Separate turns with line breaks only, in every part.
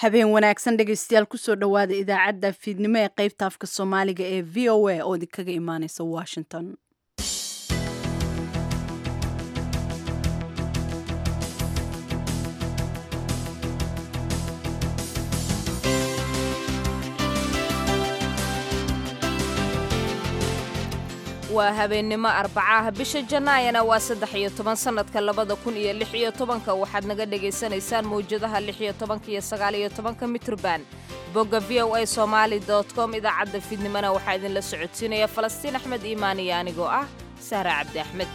habeen wanaagsan dhegaystayaal kusoo dhowaada idaacadda fiidnimo ee qaybta afka soomaaliga ee v o a oo idinkaga imaaneysa washington
waa habeennimo arbacaah bisha janaayana waa saddex iyo toban sannadka labada kun iyo lix iyo tobanka waxaad naga dhagaysanaysaan mawjadaha lix iyo tobanka iyo sagaal iyo tobanka mitrban bogga v o a somaali dot com idaacadda fiidnimona waxaa idinla socodsiinaya falastiin axmed iimaan iyo anigoo ah sahra cabdi axmed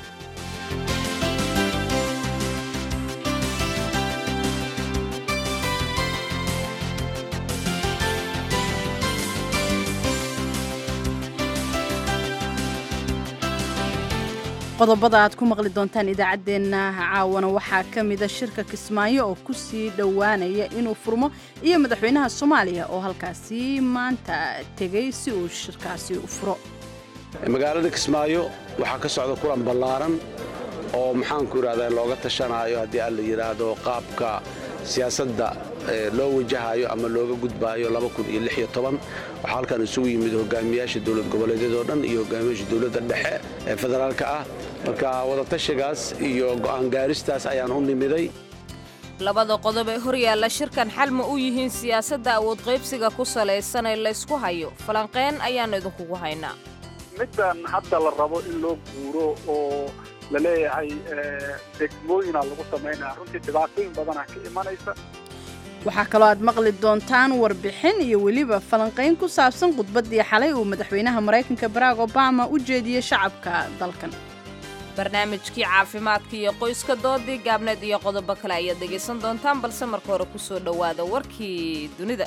qodobada aad ku maqli doontaan idaacaddeenna caawana waxaa ka mida shirka kismaayo oo ku sii dhowaanaya inuu furmo iyo madaxweynaha soomaaliya oo halkaasi maanta tegey si uu shirkaasi u furo
magaalada kismaayo waxaa ka socda kulan ballaaran oo maxaanku idhahdaa looga tashanaayo haddii aan la yidhaahdo qaabka siyaasadda loo wajahayo ama looga gudbaayo waxaa halkan isugu yimid hogaamiyaasha dowlad goboleedyadoo dhan iyo hogaamiyaasha dowladda dhexe ee federaalka ah marka wadatashigaas iyo go'aan gaaristaas ayaan u nimiday
labada qodob ee horyaalla shirkan xal ma u yihiin siyaasadda awood qaybsiga ku salaysan ee laysku hayo falanqeen ayaannu idinkugu haynaa
middan hadda la rabo in loo guuro oo la leeyahay degmooyina lagu samaynaya runtii dhibaatooyin badanaa ka imanaysa
waxaa kaloo aad maqli doontaan warbixin iyo weliba falanqayn ku saabsan khudbaddii xalay uu madaxweynaha maraykanka barack obama u jeediyey shacabka dalkan
barnaamijkii caafimaadka iyo qoyska doodii gaabneed iyo qodobo kale ayaad dhegaysan doontaan balse marka hore ku soo dhowaada warkii dunida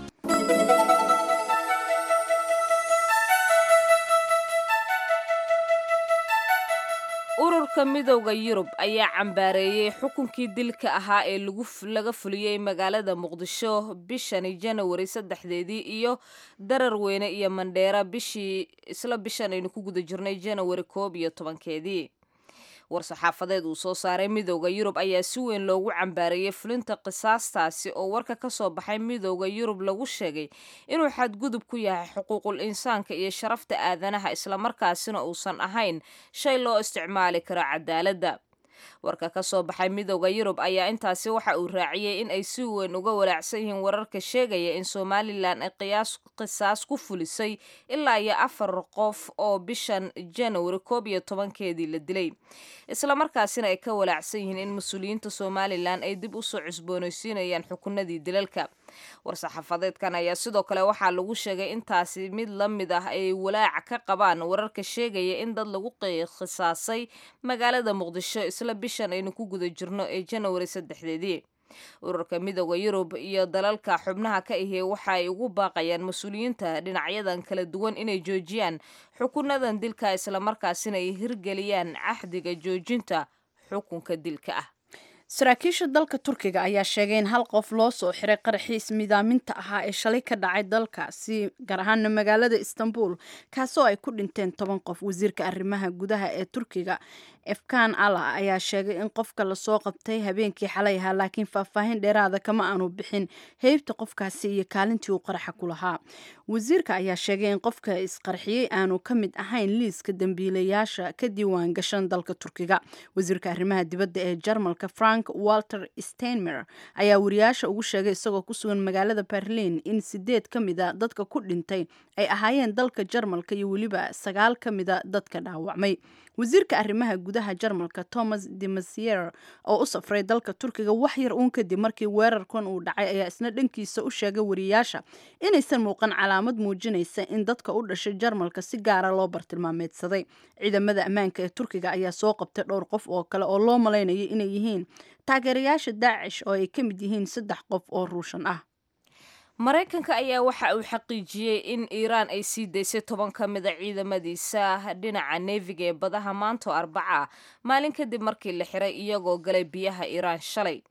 ururka midowda yurub ayaa cambaareeyey xukunkii dilka ahaa ee laga fuliyey magaalada muqdisho bishani janawari saddexdeedii iyo darar weyne iyo mandheera bishii isla bishan aynu ku guda jirnay janawari koob iyo tobankeedii war-saxaafadeed uu soo saaray midowda yurub ayaa si weyn loogu cambaareeyey fulinta qisaastaasi oo warka ka soo baxay midowda yurub lagu sheegay inuu xadgudub ku yahay xuquuqul insaanka iyo sharafta aadanaha islamarkaasina uusan ahayn shay loo isticmaali karo cadaaladda warka ka soo baxay midowda yurub ayaa intaasi waxa uu raaciyey in ay si weyn uga walaacsan yihiin wararka sheegaya in somalilan ay qisaas ku fulisay ilaa iyo afar qof oo bishan janawari koob iyo tobankeedii la dilay islamarkaasina ay ka walaacsan yihiin in mas-uuliyiinta somalilan ay dib usoo cusboonaysiinayaan xukunadii dilalka war-saxaafadeedkan ayaa sidoo kale waxaa lagu sheegay intaasi mid la mid ah ay walaaca ka qabaan wararka sheegaya in dad lagu khisaasay magaalada muqdisho isla bishan aynu ku guda jirno ee janawari saddexdeedii ururka midooda yurub iyo dalalka xubnaha ka ahee waxa ay ugu baaqayaan mas-uuliyiinta dhinacyadan kala duwan inay joojiyaan xukunadan dilka islamarkaasina ay hirgeliyaan cahdiga joojinta xukunka dilka ah
saraakiisha dalka turkiga ayaa sheegay in hal qof loo soo xiray qaraxiis midaaminta ahaa ee shalay ka dhacay dalkaasi gaar ahaana magaalada istanbul kaasoo ay ku dhinteen toban qof wasiirka arrimaha gudaha ee turkiga efkan alla ayaa sheegay in qofka lasoo qabtay habeenkii xalay ahaa laakiin faahfaahin dheeraada kama aanu bixin heybta qofkaasi iyo kaalintii uu qaraxa ku lahaa wasiirka ayaa sheegay in qofka isqarxiyey aanu ka mid ahayn liiska dembiilayaasha ka diiwaan gashan dalka turkiga wasiirka arrimaha dibadda ee jarmalka frank walter steinmer ayaa wariyaasha ugu sheegay isagoo ku sugan magaalada berlin in sideed ka mida dadka ku dhintay ay ahaayeen dalka jarmalka iyo weliba sagaal ka mida dadka dhaawacmay wasiirka arrimaha gudaha jarmalka thomas de masier oo u safray dalka turkiga wax yar uun kadib markii weerarkan uu dhacay ayaa isna dhankiisa u sheegay wariyaasha inaysan muuqan calaamad muujinaysa in dadka u dhashay jarmalka si gaara loo bartilmaameedsaday ciidamada ammaanka ee turkiga ayaa soo qabtay dhowr qof oo kale oo loo malaynayay inay yihiin taageerayaasha daacish oo ay ka mid yihiin saddex qof oo ruushan ah
maraykanka ayaa waxa uu xaqiijiyey in iiraan ay sii daysay toban ka mida ciidamadiisa dhinaca neefiga ee badaha maanto arbaca maalin kadib markii la xiray iyagoo galay biyaha iiraan shalay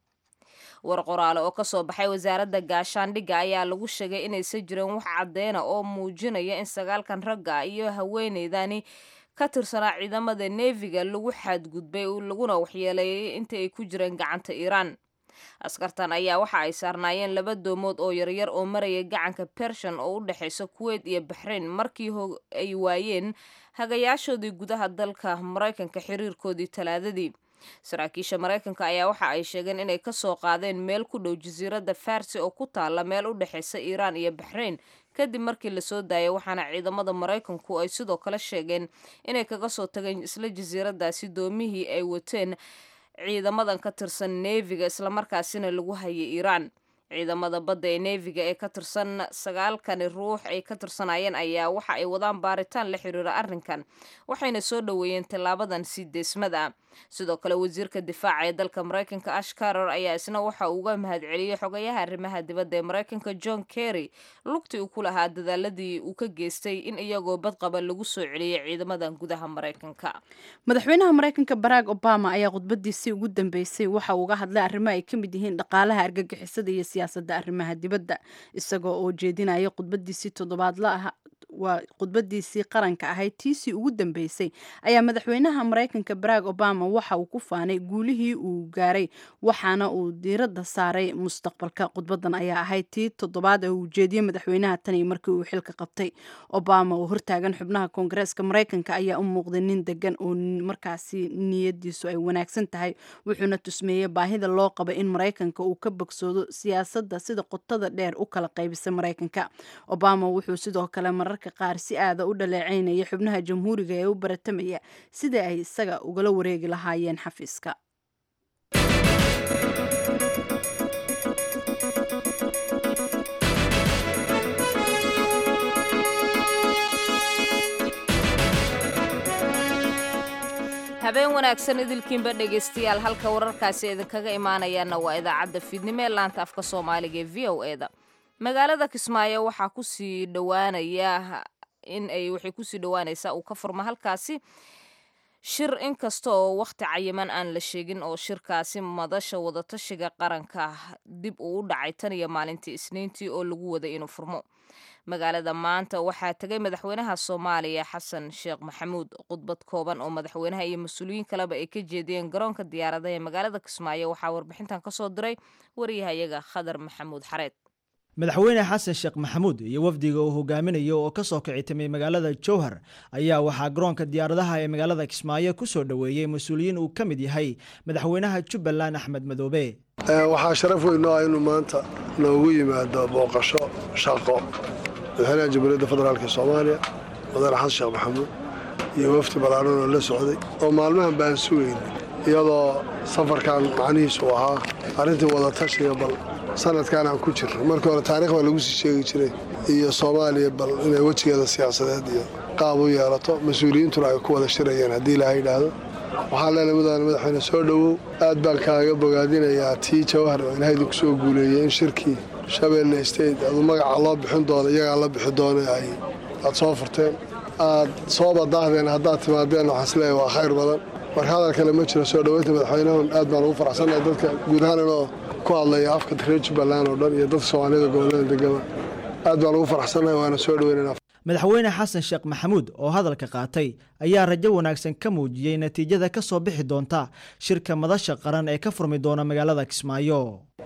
war qoraale oo kasoo baxay wasaaradda gaashaandhigga ayaa lagu sheegay inaysan jirin wax cadeyna oo muujinaya in sagaalkan ragga iyo haweeneydani ka tirsanaa ciidamada neefiga lagu xadgudbay laguna waxyeeleeyay inta ay ku jireen gacanta iiraan askartan ayaa waxa ay saarnaayeen laba doomood oo yaryar oo maraya gacanka bershan oo u dhexaysa kuweyt iyo baxrayn markii ay waayeen hagayaashoodii gudaha dalka maraykanka xiriirkoodii talaadadii saraakiisha maraykanka ayaa waxa ay sheegeen inay ka soo qaadeen meel ku dhow jasiiradda farsi oo ku taalla meel u dhexaysa iiraan iyo baxrayn kadib markii lasoo daayay waxaana ciidamada maraykanku ay sidoo kale sheegeen inay kaga soo tageen isla jasiiraddaasi doomihii ay wateen ciidamadan ka tirsan neefiga islamarkaasina lagu hayay iiraan ciidamada badda ee neefiga ee ka tirsan sagaalkani ruux ay ka tirsanayeen ayaa waxa ay wadaan baaritaan la xiriira arrinkan waxayna soo dhoweeyeen tillaabadan sii deesmada sidoo kale wasiirka difaaca ee dalka maraykanka ash caror ayaa isna waxa uu uga mahadceliyey xogayaha arrimaha dibadda ee maraykanka john kerry lugtii uu ku lahaa dadaaladii uu ka geystay in iyagoo badqaba lagu soo celiyey ciidamadan gudaha maraykanka
madaxweynaha maraykanka barack obama ayaa khudbadiisii ugu dambeysay waxa uu uga hadlay arrimo ay ka mid yihiin dhaqaalaha argagixisada iyo siyaasadda arrimaha dibadda isagoo oo jeedinaya khudbadiisii toddobaadla ah waa khudbadiisii qaranka ahayd tiisii ugu dambeysay ayaa madaxweynaha maraykanka barack obama waxa uu ku faanay guulihii uu gaaray waxaana uu diiradda saaray mustaqbalka khudbadan ayaa ahayd tii toddobaad ee uu jeediyey madaxweynaha tani markii uu xilka qabtay obama oo hortaagan xubnaha koongareeska maraykanka ayaa u muuqday nin degan oo markaasi niyadiisu ay wanaagsan tahay wuxuuna tusmeeyey baahida loo qaba in maraykanka uu ka bogsoodo siyaasadda sida qotada dheer u kala qaybisa maraykanka obama wuxuu sidoo kale mararka qaar si aada u dhaleeceynaya xubnaha jamhuuriga ee u baratamaya sidai ay isaga ugala wareegi lahaayeen xafiiska
habeen wanaagsan idilkiinba dhegaystayaal halka wararkaasi idinkaga imaanayaana waa idaacadda fiidnimo ee laanta afka soomaaliga ee v o eda magaalada kismaayo waxaa kusii dhowaanaya in ay waxay kusii dhowaanaysaa uu ka furma halkaasi shir inkasta oo wakhti cayiman aan la sheegin oo shirkaasi madasha wadatashiga qaranka dib uu u dhacay tan iyo maalintii isniintii oo lagu waday inuu furmo magaalada maanta waxaa tegay madaxweynaha soomaaliya xasan sheekh maxamuud khudbad kooban oo madaxweynaha iyo mas-uuliyiin kaleba ay ka jeediyeen garoonka diyaaradaha ee magaalada kismaayo waxaa warbixintan kasoo diray wariyahayaga khadar maxamuud xareed
madaxweyne xasan sheekh maxamuud iyo wafdiga uu hogaaminayo oo ka soo kici timay magaalada jowhar ayaa waxaa garoonka diyaaradaha ee magaalada kismaayo ku soo dhoweeyey mas-uuliyiin uu ka mid yahay madaxweynaha jubbaland axmed madoobe
waxaa sharaf weyn noo ah inuu maanta noogu yimaado booqasho shaqo madaxweynaha jamhuuriyadda federaalk soomaaliya mudane xasan sheekh maxamuud iyo wafdi ballaaran oo la socday oo maalmahan baan sugayna iyadoo safarkan macnihiisu ahaa arrintii wadatashiga bal sanadkan aan ku jirno markii hore taarikh baa lagu sii sheegi jiray iyo soomaaliya bal inay wejigeeda siyaasadeed iyo qaab u yeelato mas-uuliyiintuna ay ku wada shirayeen haddii ilaaha yidhaahdo waxaan leenahay mudane madaxweyne soo dhowow aad baan kaaga bogaadinayaa tii jawhar oo ilaahaydu ku soo guuleeyey in shirkii shabeelle state adu magaca loo bixin doono iyagaa la bixi doona ay aad soo furteen aad soo badaahdeen haddaad timaadeen waxaan isleeyahay waa khayr badan marka hadal kale ma jiro soo dhoweynta madaxweynahun aad baan ugu faraxsannahay dadka guud ahaan inoo ku hadlaya afka reer jubbaland oo dhan iyo dadka soomaaliyada gobollada degama aad baan ugu faraxsannahay waana soo dhoweynana
madaxweyne xasan sheekh maxamuud oo hadalka qaatay ayaa rajo wanaagsan ka muujiyey natiijada ka soo bixi doonta shirka madasha qaran ee ka furmi doona magaalada kismaayo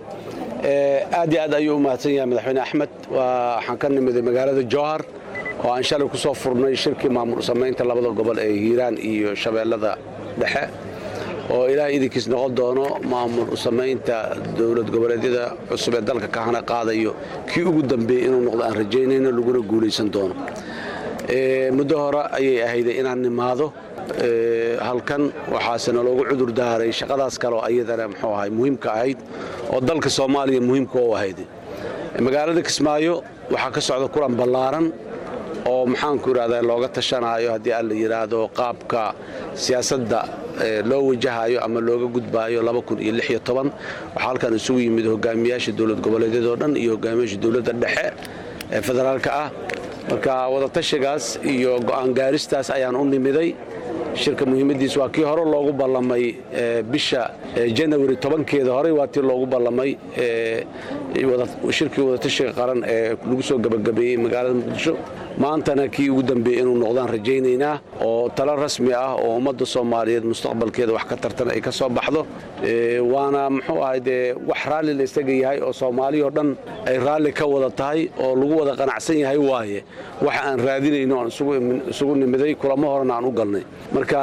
aad iyo aad ayuu u mahadsan yahay madaxweyne axmed waxaan ka nimiday magaalada jowhar oo aan shalay ku soo furnay shirkii maamul samaynta labada gobol ee hiiraan iyo shabeellada dhexe oo ilaah idinkiis noqon doono maamul samaynta dowlad goboleedyada cusub ee dalka kahana qaadayo kii ugu dambeeyey inuu noqdo aan rajaynayno laguna guulaysan doono muddo hore ayay ahayday inaan nimaado halkan waxaase naloogu cudur daaray shaqadaas kaleoo ayadana muxuu ahay muhiimka ahayd oo dalka soomaaliya muhiimka u ahayd magaalada kismaayo waxaa ka socda kulan ballaaran oo maxaanku idhahdaa looga tashanaayo haddii aan la yidhaahdo qaabka siyaasadda loo wajahayo ama looga gudbaayo waxaa halkan isugu yimid hogaamiyaasha dowlad goboleedyadoo dhan iyo hogaamiyaasha dowladda dhexe ee federaalka ah marka wadatashigaas iyo go'aan gaaristaas ayaan u nimiday shirka muhiimadiis waa kii hore loogu ballamay bisha janawari tobankeeda horey waa tii loogu ballamay shirkii wadatashiga qaran ee lagu soo gabagabeeyey magaalada muqdisho maantana kii ugu dambeeyey inuu noqdaan rajaynaynaa oo talo rasmi ah oo ummadda soomaaliyeed mustaqbalkeeda wax ka tartan ay ka soo baxdo waana muxuu ahay dee wax raalli la isaga yahay oo soomaaliyao dhan ay raalli ka wada tahay oo lagu wada qanacsan yahay waaye waxa aan raadinayno aan isugu nimiday kulamo horena aan u galnay marka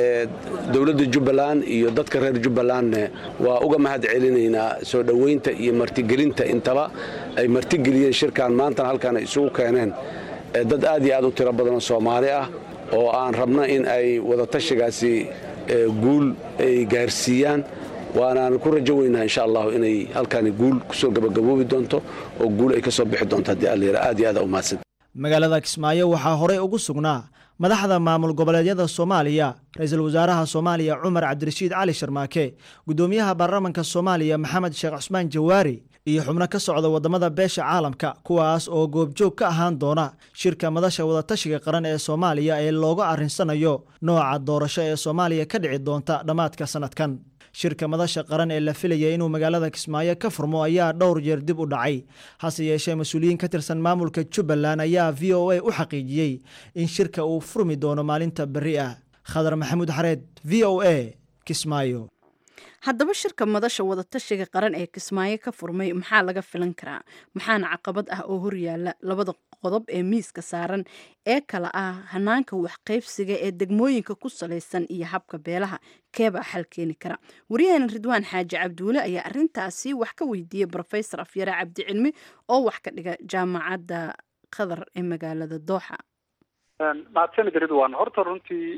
dowladda jubbaland iyo dadka reer jubbalandne waa uga mahad celinaynaa soo dhowaynta iyo martigelinta intaba ay martigeliyeen shirkan maantana halkaan ay isugu keeneen dad aad iyo aad u tiro badanoo soomaali ah oo aan rabno in ay wadatashigaasi guul ay gaarsiiyaan waanaan ku rajo weynaa insha allahu inay halkaani guul kusoo gabagaboobi doonto oo guul ay ka soo bixi doonto haddii alla aad iyo aad u mahadsan
magaalada kismaayo waxaa horey ugu sugnaa madaxda maamul goboleedyada soomaaliya ra-iisul wasaaraha soomaaliya cumar cabdirashiid cali sharmaake guddoomiyaha baarlamanka soomaaliya maxamed sheekh cusmaan jawaari iyo xubno ka socda waddamada beesha caalamka kuwaas oo goobjoog ka ahaan doona shirka madasha wadatashiga qaran ee soomaaliya ee looga arrinsanayo nooca doorasho ee soomaaliya ka dhici doonta dhammaadka sannadkan shirka madasha qaran ee la filaya inuu magaalada kismaayo ka furmo ayaa dhowr jeer dib u dhacay hase yeeshee mas-uuliyiin ka tirsan maamulka jubbaland ayaa v o a u xaqiijiyey in shirka uu furmi doono maalinta berri ah khadar maxamuud xareed v o a kismaayo
haddaba shirka madasha wadatashiga qaran ee kismaayo ka furmay maxaa laga filan karaa maxaana caqabad ah oo horyaala labada qodob ee miiska saaran ee kala ah hanaanka waxqaybsiga ee degmooyinka ku salaysan iyo habka beelaha keebaa xal keeni kara waryaheena ridwaan xaaji cabduule ayaa arintaasi wax ka weydiiyey rofesor afyare cabdicilmi oo wax ka dhiga jaamacadda qatar ee magaalada dooxa
mahadsanid ridwan horta runtii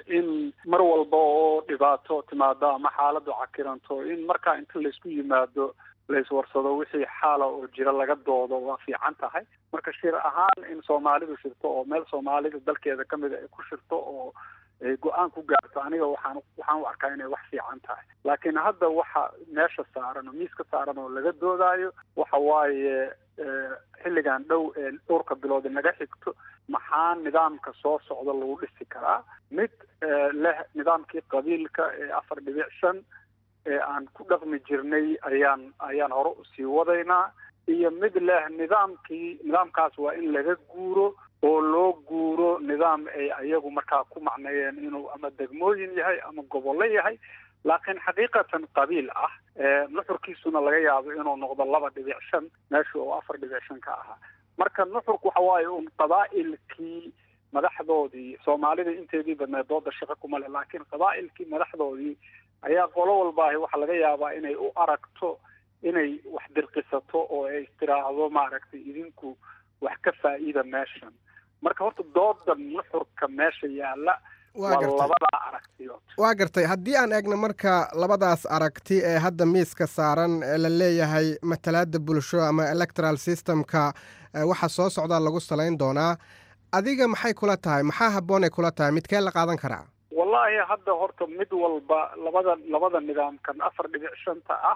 in mar walba oo dhibaato timaado ama xaaladu cakiranto in markaa inta laysku yimaado layswarsado wixii xaala oo jira laga doodo waa fiican tahay marka shir ahaan in soomaalidu shirto oo meel soomaalida dalkeeda kamida ay ku shirto oo ay go-aan ku gaarto aniga waxaan waxaan u arkaa inay wax fiican tahay laakiin hadda waxa meesha saaran oo miiska saaran oo laga doodaayo waxa waaye xilligan dhow ee dhowrka bilood naga xigto maxaa nidaamka soo socda lagu dhisi karaa mid leh nidaamkii qabiilka ee afar dhibic shan ee aan ku dhaqmi jirnay ayaan ayaan hore usii wadaynaa iyo mid leh nidaamkii nidaamkaas waa in laga guuro oo loo guuro nidaam ay ayagu markaa ku macneeyeen inuu ama degmooyin yahay ama gobollo yahay laakiin xaqiiqatan qabiil ah nuxurkiisuna laga yaabo inuu noqdo laba dhibic shan meesha oo afar dhibic shan ka ahaa marka nuxurku waxa waaye un qabaa'ilkii madaxdoodii soomaalida inteedii badneed dooda shaqo kuma leh laakiin qabaa'ilkii madaxdoodii ayaa qolo walbaahi waxaa laga yaabaa inay u aragto inay wax dirqisato oo ay istiraahdo maaragtay idinku wax ka faa'iida meeshan marka horta dooda nuxurka meesha yaalla waa labadaa aragtiyood
waa gartay haddii aan eegno marka labadaas aragti ee hadda miiska saaran ee la leeyahay matalaada bulsho ama electoral systemka waxa soo socdaa lagu salayn doonaa adiga maxay kula tahay maxaa habboonay kula tahay midkee la qaadan karaa
wallaahi hadda horta mid walba labada labada nidaamkan afar dhibic shanta ah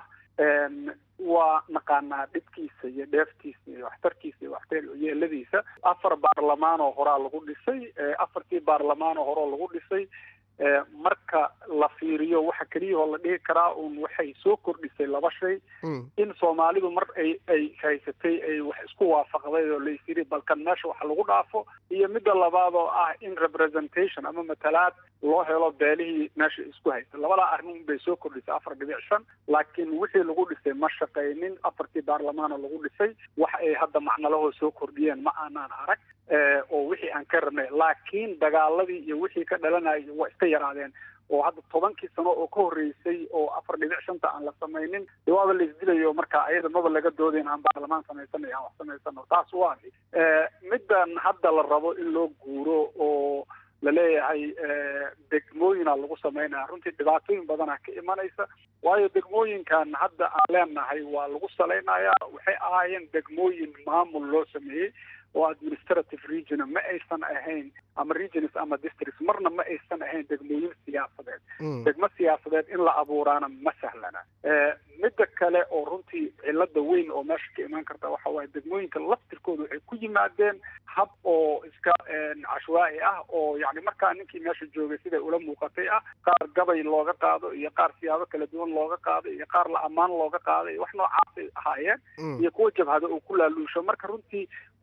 waa naqaanaa dhibkiisa iyo dheeftiisa iyo waxtarkiisa iyo waxyeeladiisa afar baarlamaan oo horaa lagu dhisay afartii baarlamaan oo horeo lagu dhisay marka la fiiriyo waxa keliyahoo la dhihi karaa uun waxay soo kordhisay laba shay in soomaalidu mar ay ay haysatay ay wax isku waafaqday oo lais yidhi balkan meesha wax lagu dhaafo iyo midda labaad oo ah in representation ama matalaad loo helo beelihii meesha isku haysta labadaa arrin bay soo kordhisay afar dhibic shan laakiin wixii lagu dhisay ma shaqaynin afartii baarlamaanoo lagu dhisay wax ay hadda macnalahoo soo kordhiyeen ma aanaan arag oo wixii aan ka rabnay laakiin dagaaladii iyo wixii ka dhalanayay waa iska yaraadeen oo hadda tobankii sano oo ka horreysay oo afar dhibic shanta aan la samaynin de waaba la isdilayo marka ayada maba laga doodayn aan baarlamaan samaysana aan wax samaysano taas waa middan hadda la rabo in loo guuro oo laleeyahay degmooyina lagu samaynaya runtii dhibaatooyin badana ka imanaysa waayo degmooyinkan hadda aan leenahay waa lagu salaynayaa waxay ahaayeen degmooyin maamul loo sameeyey oo administrative region ma aysan ahayn ama regions ama districts marna ma aysan ahayn degmooyin siyaasadeed degmo siyaasadeed in la abuuraana ma sahlana midda kale oo runtii cilada weyn oo meesha ka imaan karta waxa waaye degmooyinka laftirkooda waxay ku yimaadeen hab oo iska cashwaa'i ah oo yani markaa ninkii meesha joogay siday ula muuqatay ah qaar gabay looga qaado iyo qaar siyaabo kala duwan looga qaado iyo qaar la ammaan looga qaado iyo wax noocaasay ahaayeen iyo kuwa jabhada uu ku laaluusho marka runtii wax nidaam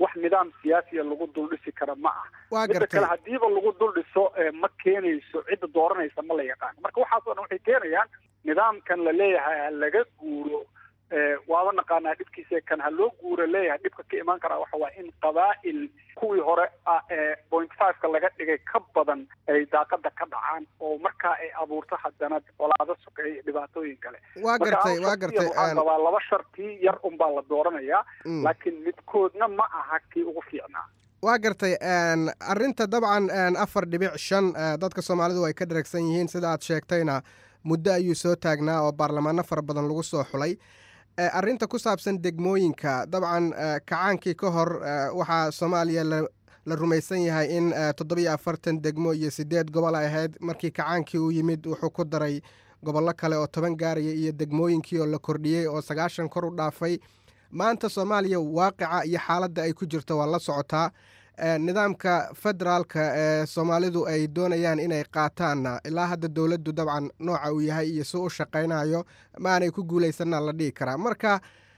nidaam siyaasiya lagu dul dhisi kara ma ah
waa
midda
gartay
kale hadiiba lagu dul dhiso ma keenayso cidda dooranaysa ma la yaqaano marka waxaasoo dhan waxay keenayaan nidaamkan la leeyahay ha laga guuro waaba naqaanaa dhibkiisa kan ha loo guuro leeyahay dhibka ka imaan karaa waxa waa in qabaa'il kuwii hore point fiveka laga dhigay ka badan ay daaqada ka dhacaan oo markaa ay abuurto haddana colaado sokeeya iyo dhibaatooyin kale
waa gartay waa gartay
waxaan qabaa laba sharti yar unbaa la dooranayaa laakiin midkoodna ma aha kii ugu fiicnaa
waa gartay arrinta dabcan afar dhibic shan dadka soomaalidu ay ka dharagsan yihiin sida aad sheegtayna muddo ayuu soo taagnaa oo baarlamaano fara badan lagu soo xulay arrinta ku saabsan degmooyinka dabcan kacaankii ka hor waxaa soomaaliya la rumaysan yahay in toddobiyo afartan degmo iyo siddeed gobol ay ahayd markii kacaankii uu yimid wuxuu ku daray gobollo kale oo toban gaaraya iyo degmooyinkii oo la kordhiyey oo sagaashan kor u dhaafay maanta soomaaliya waaqica iyo xaaladda ay ku jirto waa la socotaa nidaamka federaalka ee soomaalidu ay doonayaan inay qaataanna ilaa hadda dowladdu dabcan nooca uu yahay iyo si u shaqaynayo ma aanay ku guulaysanna la dhihi karaa marka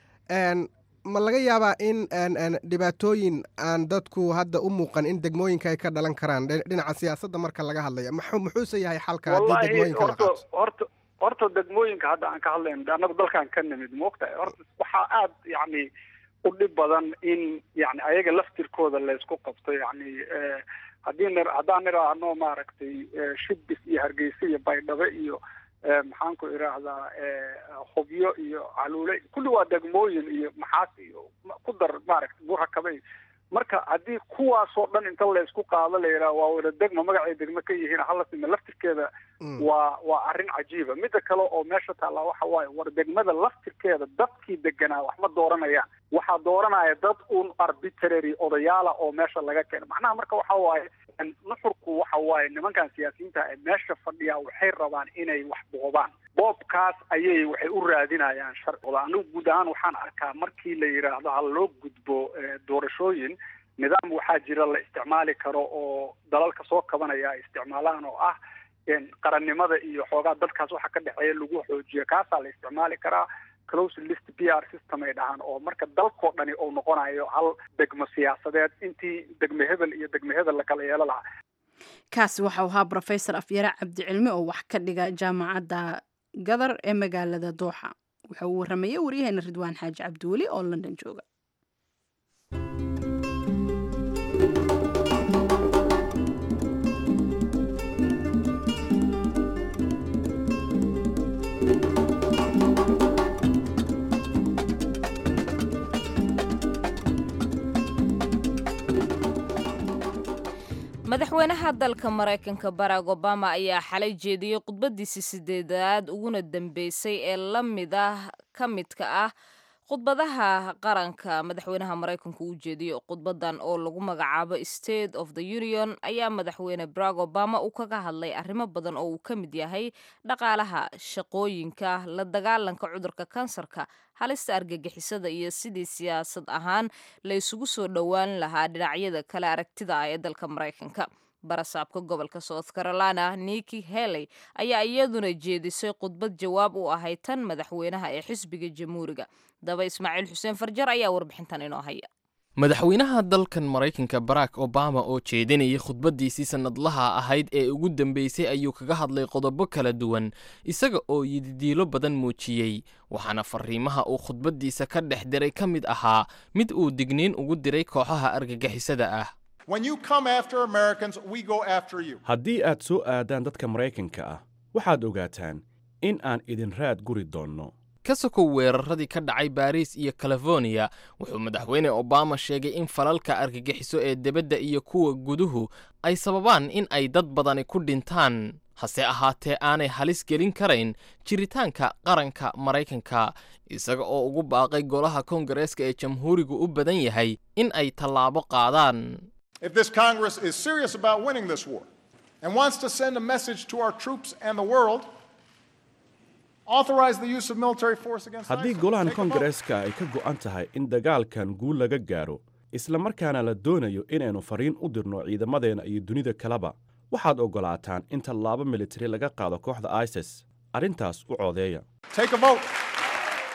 ma laga yaabaa in dhibaatooyin aan dadku hadda u muuqan in degmooyinka ay ka dhalan karaan dhinaca siyaasadda marka laga hadlaya muxuuse yahay xalka haddii degmooyinka la qaato
horta horta degmooyinka hadda aan ka hadlayno annagu dalkan ka nimid moogtahay horta waxaa aada yacni u dhib badan in yani ayaga laftirkooda laysku qabto yani haddii n haddaan idhaahno maaragtay shibis iyo hargeysa iyo baydhabo iyo maxaan ku idhaahdaa hubyo iyo caluule kulli waa degmooyin iyo maxaas iyo ku dar maaragtay burakabay marka haddii kuwaasoo dhan inta laysku qaado la yidhaha waa wada degma magacay degmo ka yihiin hala sime laftirkeeda waa waa arrin cajiiba midda kale oo meesha taallaa waxa waaye war degmada laftirkeeda dadkii deganaa wax ma dooranayaan waxaa dooranaya dad un arbitrary odayaala oo meesha laga keeno macnaha marka waxa waaye nuxurku waxa waaye nimankan siyaasiyiinta ee meesha fadhiyaa waxay rabaan inay wax boobaan boobkaas ayay waxay u raadinayaan sharcooda anigu guud ahaan waxaan arkaa markii la yidhaahdo ha loo gudbo doorashooyin nidaam waxaa jira la isticmaali karo oo dalalka soo kabanaya ay isticmaalaan oo ah qarannimada iyo xoogaa dadkaas waxa ka dhexeeya lagu xoojiyo kaasaa la isticmaali karaa close list p r system ay dhahaan oo marka dalkoo dhani uu noqonayo hal degmo siyaasadeed intii degme hebel iyo degme hebel la kala yeelo lahaa
kaasi waxau ahaa rofesor afyare cabdicilmi oo wax ka dhiga jaamacadda gadar ee magaalada dooxa wuxuu u warramayey waryaheena ridwaan xaaji cabdiweli oo london jooga
madaxweynaha dalka maraykanka barack obama ayaa xalay jeediyey khudbadiisii sideedaad uguna dambeysay ee la mid ah ka midka ah khudbadaha qaranka madaxweynaha maraykanku u jeediyo khudbadan oo lagu magacaabo state of the union ayaa madaxweyne barack obama uu kaga hadlay arrimo badan oo uu ka mid yahay dhaqaalaha shaqooyinka la dagaalanka cudurka kansarka halista argagixisada iyo sidii siyaasad ahaan la isugu soo dhowaan lahaa dhinacyada kale aragtida ah ee dalka maraykanka barasaabka gobolka south carolina niki heley ayaa iyaduna jeedisay khudbad jawaab u ahay tan madaxweynaha ee xisbiga jamhuuriga daba ismaaciil xuseen farjar ayaa warbixintan inoo haya
madaxweynaha dalkan maraykanka barack obama oo jeedinayay khudbaddiisii sannadlaha ahayd ee ugu dambeysay ayuu kaga hadlay qodobo kala duwan isaga oo yididiilo badan muujiyey waxaana fariimaha uu khudbaddiisa ka dhex diray ka mid ahaa mid uu digniin ugu diray kooxaha argagixisada ah
haddii aad soo aadaan dadka maraykanka ah waxaad ogaataan in aan idin raad guri doonno
ka sokow weeraradii ka dhacay baariis iyo californiya wuxuu madaxweyne obama sheegay in falalka argagixiso ee debadda iyo kuwa guduhu ay sababaan in ay dad badani ku dhintaan hase ahaatee aanay halis gelin karayn jiritaanka qaranka maraykanka isaga oo ugu baaqay golaha koongareeska ee jamhuurigu u badan yahay in ay tallaabo qaadaan
If this Congress is serious about winning this war and wants to send a message to our troops and the world, authorize the use of military force against
haddii
ISIL.
golahan
Take a vote.
koongareeska ay ka go'an tahay in dagaalkan guul laga gaaro isla markaana la doonayo inaynu fariin u dirno ciidamadeenna iyo dunida kaleba waxaad oggolaataan in tallaabo militari laga qaado kooxda isis arrintaas u codeeya
Take a vote.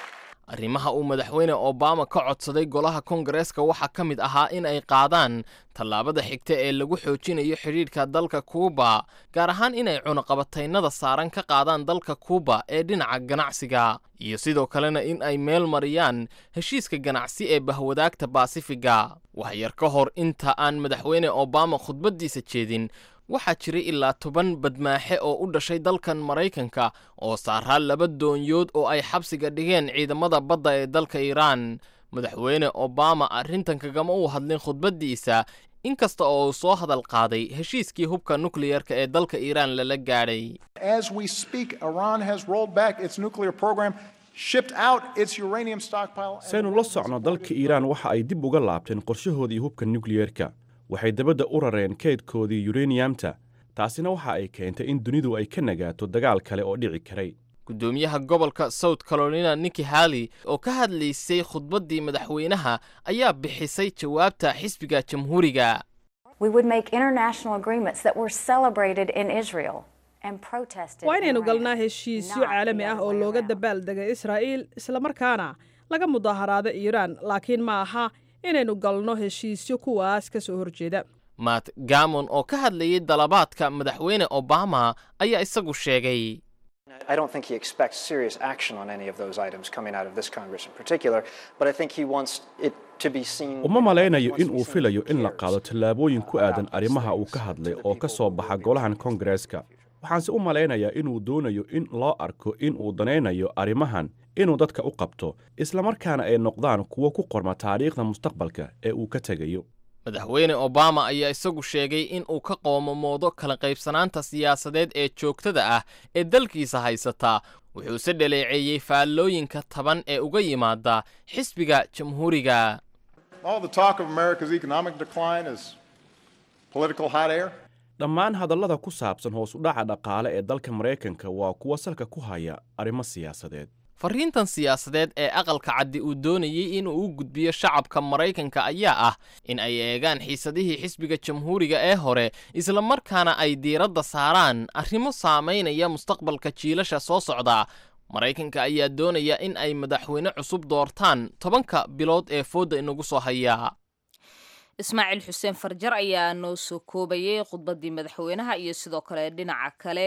arrimaha uu madaxweyne obama ka codsaday golaha kongareeska waxaa ka mid ahaa in ay qaadaan tallaabada xigta ee lagu xoojinayo xidhiidhka dalka kuuba gaar ahaan inay cunaqabataynada saaran ka qaadaan dalka kuuba ee dhinaca ganacsiga iyo sidoo kalena in ay meel mariyaan heshiiska ganacsi ee bahwadaagta baasifiga waxyar ka hor inta aan madaxweyne obama khudbaddiisa jeedin waxaa jiray ilaa toban badmaaxe oo u dhashay dalkan maraykanka oo saaraa laba doonyood oo ay xabsiga dhigeen ciidamada badda ee dalka iiraan madaxweyne obama arrintan kagama uu hadlin khudbaddiisa inkasta oo uu soo hadal qaaday heshiiskii hubka nukliyerka ee dalka iiraan lala gaadhay
As we speak, Iran has rolled back its nuclear program, shipped out its uranium stockpile. and
saynu la socno dalka iiraan waxa ay dib uga laabteen qorshahoodii hubka nukliyeerka waxay dabadda u rareen keydkoodii yureniyamta taasina waxa ay keentay in dunidu ay ka nagaato dagaal kale oo dhici karay
gudoomiyaha gobolka south carolina nikki halley oo ka hadlaysay khudbaddii madaxweynaha ayaa bixisay jawaabta xisbiga jamhuuriga
We would make international agreements that were celebrated in Israel and protested.
waa
in
inaynu
Iran,
galnaa heshiisyo
not the
caalami ah
other
oo
way
looga
around.
dabaaldega israa'iil islamarkaana laga mudaaharaado iiraan laakiin ma aha inaynu galno heshiisyo kuwaas ka soo horjeeda
matt gamon oo ka hadlayay dalabaadka madaxweyne obama ayaa isagu sheegay
I don't think he expects serious action on any of those items coming out of this Congress in particular, but I think he wants it to be seen.
uma malaynayo in uu filayo in la qaado tallaabooyin ku aadan arrimaha uu ka hadlay oo ka soo baxa golahan kongareeska waxaanse u malaynayaa inuu doonayo in loo arko in uu danaynayo arrimahan inuu dadka u qabto islamarkaana ay noqdaan kuwo ku qorma taariikhda mustaqbalka ee uu ka tegayo
madaxweyne obama ayaa isagu sheegay in uu ka qoomamoodo kala qaybsanaanta siyaasadeed ee joogtada ah ee dalkiisa haysata wuxuuse dhaleeceeyey faallooyinka taban ee uga yimaada xisbiga jamhuuriga
All the talk of America's economic decline is political hot air.
dhammaan hadallada ku saabsan hoos u dhaca dhaqaale ee dalka maraykanka waa kuwa salka ku haya arrimo siyaasadeed
farriintan siyaasadeed ee aqalka caddi uu doonayey inuu u gudbiyo shacabka maraykanka ayaa ah in ay eegaan xiisadihii xisbiga jamhuuriga ee hore islamarkaana ay diiradda saaraan arrimo saamaynaya mustaqbalka jiilasha soo socda maraykanka ayaa doonaya in ay madaxweyne cusub doortaan tobanka bilood ee foodda inagu soo haya
ismaaciil xuseen farjar ayaa noo soo koobayay khudbaddii madaxweynaha iyo sidoo kale dhinaca kale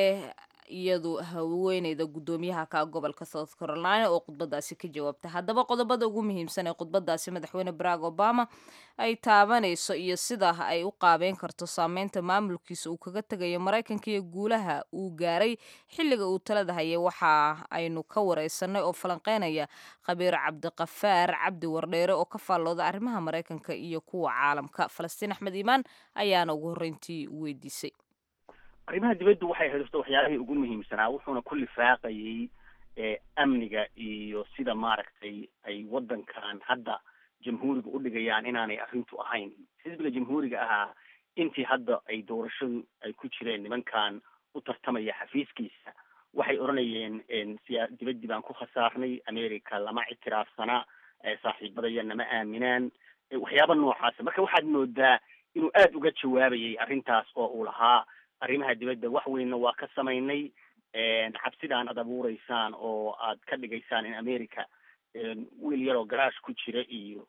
iyadu haweeneyda guddoomiyaha ka gobolka south carolina oo khudbadaasi ka jawaabta haddaba qodobada ugu muhiimsan ee khudbadaasi madaxweyne barack obama ay taabanayso iyo sida ay u qaabeyn karto saameynta maamulkiisa uu kaga tegayo maraykanka iyo guulaha uu gaaray xilliga uu talada hayay waxa aynu ka wareysanay oo falanqeynaya khabiir cabdiqafaar cabdi wardheere oo ka faallooda arrimaha maraykanka iyo kuwa caalamka falastiin axmed iimaan ayaana ugu horreyntii weydiisay
arrimaha dibaddu waxay xidhiirto waxyaabihii ugu muhiimsanaa wuxuuna ku lifaaqayay amniga iyo sida maaragtay ay waddankan hadda jamhuuriga u dhigayaan inaanay arrintu ahayn xisbiga jamhuuriga ahaa intii hadda ay doorashadu ay ku jireen nimankan u tartamaya xafiiskiisa waxay odhanayeen siyaa dibaddii baan ku khasaarnay america lama ictiraafsana saaxiibadaya nama aaminaan waxyaaba noocaasa marka waxaad moodaa inuu aada uga jawaabayay arrintaas oo uu lahaa arrimaha dibadda wax weynna waa ka samaynay cabsidaan aad abuureysaan oo aad ka dhigaysaan in america wiil yaroo garaash ku jira iyo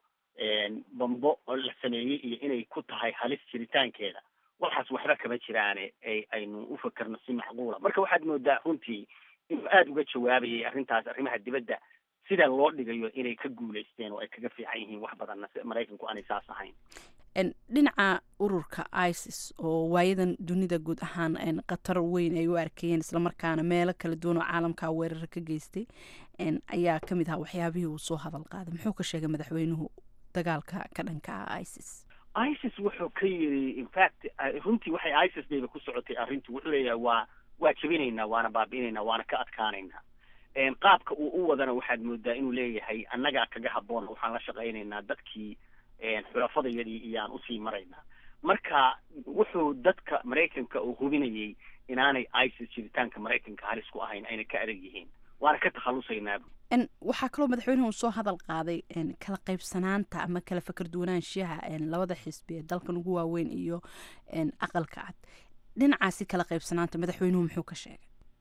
bambo la sameeyey iyo inay ku tahay halis jiritaankeeda waxaas waxba kama jiraane aynu u fakerno si macquula marka waxaad moodaa runtii inuu aada uga jawaabayay arrintaas arrimaha dibadda sida loo dhigayo inay ka guulaysteen oo ay kaga fiican yihiin wax badanna maraykanku aanay saas ahayn
dhinaca ururka isis oo waayadan dunida guud ahaan khatar weyn ay u arkayeen islamarkaana meelo kala duwan oo caalamka weerara ka geystay ayaa ka mid ahaa waxyaabihii uu soo hadal qaaday muxuu ka sheegay madaxweynuhu dagaalka ka dhanka ah isis
isis wuxuu ka yiri infact runtii waxay isis bayba ku socotay arrintu wuxuu leeyahay waa waa jebinaynaa waana baabi'inaynaa waana ka adkaanaynaa qaabka uu u wadana waxaad moodaa inuu leeyahay annagaa kaga habboon waxaan la shaqaynaynaa dadkii xulafadayadii iyaan usii maraynaa marka wuxuu dadka maraykanka uu hubinayay inaanay isis jiritaanka maraykanka halis ku ahayn ayna ka adag yihiin waana ka takhalusaynaaba
waxaa kaloo madaxweynuhu soo hadal qaaday kala qaybsanaanta ama kala fakar duwanaanshiyaha labada xisbi ee dalkan ugu waaweyn iyo aqalka cad dhinacaasi kala qaybsanaanta madaxweynuhu muxuu ka sheegay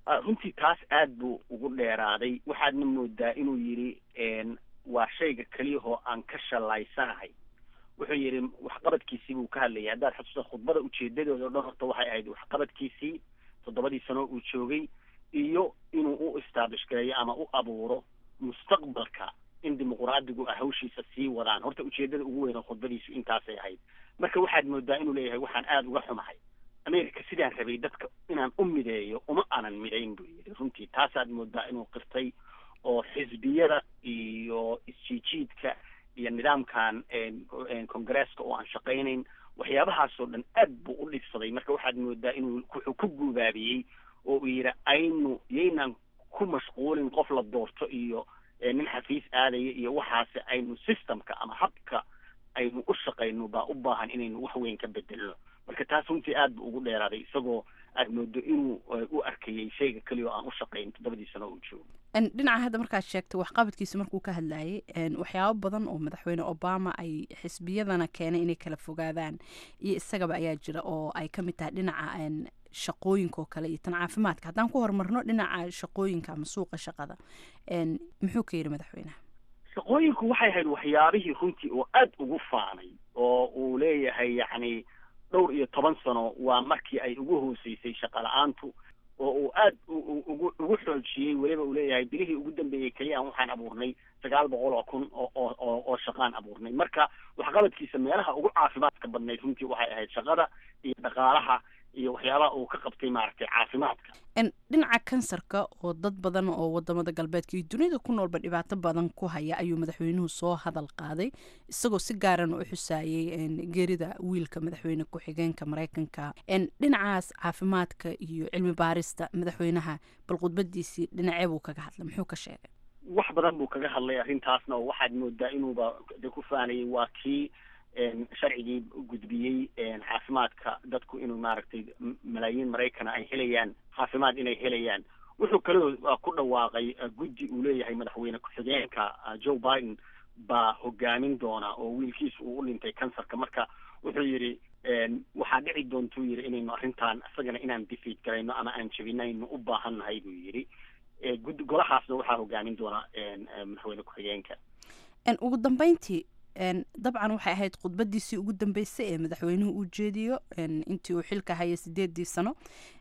runtii taas aad buu ugu dheeraaday waxaadna moodaa inuu yidhi waa shayga keliyahoo aan ka shallaysanahay wuxuu yidhi waxqabadkiisii buu ka hadlayay haddaad xasuusta khudbada ujeedadooda o dhan horta waxay ahayd waxqabadkiisii toddobadii sano uu joogay iyo inuu u establish gareeyo ama u abuuro mustaqbalka in dimuqraadigu ah hawshiisa sii wadaan horta ujeedada ugu weyn oo khudbadiisu intaasay ahayd marka waxaad moodaa inuu leeyahay waxaan aada uga xumahay america sidaan rabay dadka inaan u mideeyo uma aanan midayn buu yidhi runtii taasaad moodaa inuu qirtay oo xisbiyada iyo isjiijiidka iyo nidaamkan congresska oo aan shaqaynayn waxyaabahaasoo dhan aad buu u dhibsaday marka waxaad moodaa inuu wuxuu ku guubaabiyey oo uu yidhi aynu yaynaan ku mashquulin qof la doorto iyo nin xafiis aadaya iyo waxaase aynu systemka ama habka aynu u shaqayno baa u baahan inaynu wax weyn ka bedelno marka taas runtii aad buu ugu dheeraaday isagoo aad moodo inuu u arkayay shayga keliya oo aan u shaqayn toddobadii sano uu joogo
dhinaca hadda markaad sheegtay waxqabadkiisa markuu ka hadlayay waxyaabo badan oo madaxweyne obama ay xisbiyadana keenay inay kala fogaadaan iyo isagaba ayaa jira oo ay ka mid tahay dhinaca shaqooyinka oo kale iyo tan caafimaadka haddaan ku horumarno dhinaca shaqooyinka ama suuqa shaqada muxuu ka yidhi madaxweyneha
shaqooyinku waxay ahayd waxyaabihii runtii oo aad ugu faanay oo uu leeyahay yacni dhowr iyo toban sano waa markii ay ugu hooseysay shaqa la-aantu oo uu aad ugu ugu xoojiyey weliba uu leeyahay bilihii ugu dambeeyey keliya waxaan abuurnay sagaal boqol oo kun oo oo oo shaqaan abuurnay marka waxqabadkiisa meelaha ugu caafimaadka badnayd runtii waxay ahayd shaqada iyo dhaqaalaha iyo waxyaabaha uu ka qabtay maaragtay caafimaadka
dhinaca kansarka oo dad badan oo wadamada galbeedka iyo dunida ku noolba dhibaato badan ku haya ayuu madaxweynuhu soo hadal qaaday isagoo si gaaran u xusaayey geerida wiilka madaxweyne ku-xigeenka mareykanka dhinacaas caafimaadka iyo cilmi baarista madaxweynaha bal khudbadiisii dhinacee buu kaga hadlay muxuu ka sheegay
wax badan buu kaga hadlay arrintaasna oo waxaad moodaa inuuba de ku faanayay waa kii sharcigii gudbiyey caafimaadka dadku inuu maaragtay malaayiin maraykana ay helayaan caafimaad inay helayaan wuxuu kaloo ku dhawaaqay guddi uu leeyahay madaxweyne ku-xigeenka joe biden baa hogaamin doona oo wiilkiisa uu u dhintay kansarka marka wuxuu yidhi waxaa dhici doontuu yidhi inaynu arrintan isagana inaan defeat garayno ama aan jebinayno u baahan nahay buu yidhi guddi golahaasna waxaa hogaamin doona madaxweyne ku-xigeenka
ugu dambeyntii dabcan waxay ahayd khudbadiisii ugu dambeysay ee madaxweynuhu uu jeediyo intii uu xilka haya sideedii sano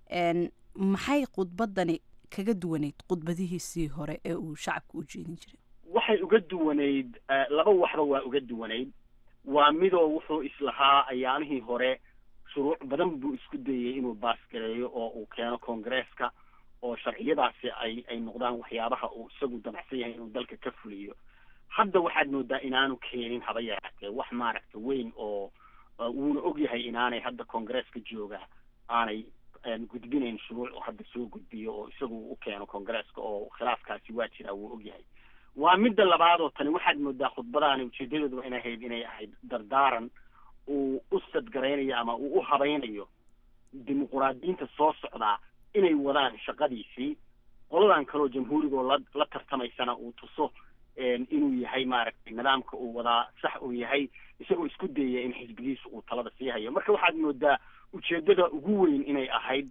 maxay khudbadani kaga duwaneyd khudbadihiisii hore ee uu shacabka u jeedin jiray
waxay uga duwanayd laba waxba waa uga duwanayd waa midoo wuxuu islahaa ayaamihii hore shuruuc badan buu isku dayey inuu baasgareeyo oo uu keeno koongareeska oo sharciyadaasi ay ay noqdaan waxyaabaha uu isagu damacsan yahay inuu dalka ka fuliyo hadda waxaad moodaa inaanu keenin haba yaraatee wax maaragta weyn oo wuuna ogyahay inaanay hadda koongareeska jooga aanay gudbinayn shuruuc oo hadda soo gudbiyo oo isagu u keeno koongareeska oo khilaafkaasi waa jiraa wuu ogyahay waa midda labaad oo tani waxaad moodaa khudbadaani ujeedadooduba inay ahayd inay ahayd dardaaran uu u sadgaraynayo ama uu u habaynayo dimuquraadiyiinta soo socdaa inay wadaan shaqadiisii qoladan kaleoo jamhuurigoo la la tartamaysana uu tuso inuu yahay maaragtay nidaamka uu wadaa sax uu yahay isagoo isku dayaya in xisbigiisa uu talada sii hayo marka waxaad moodaa ujeedada ugu weyn inay ahayd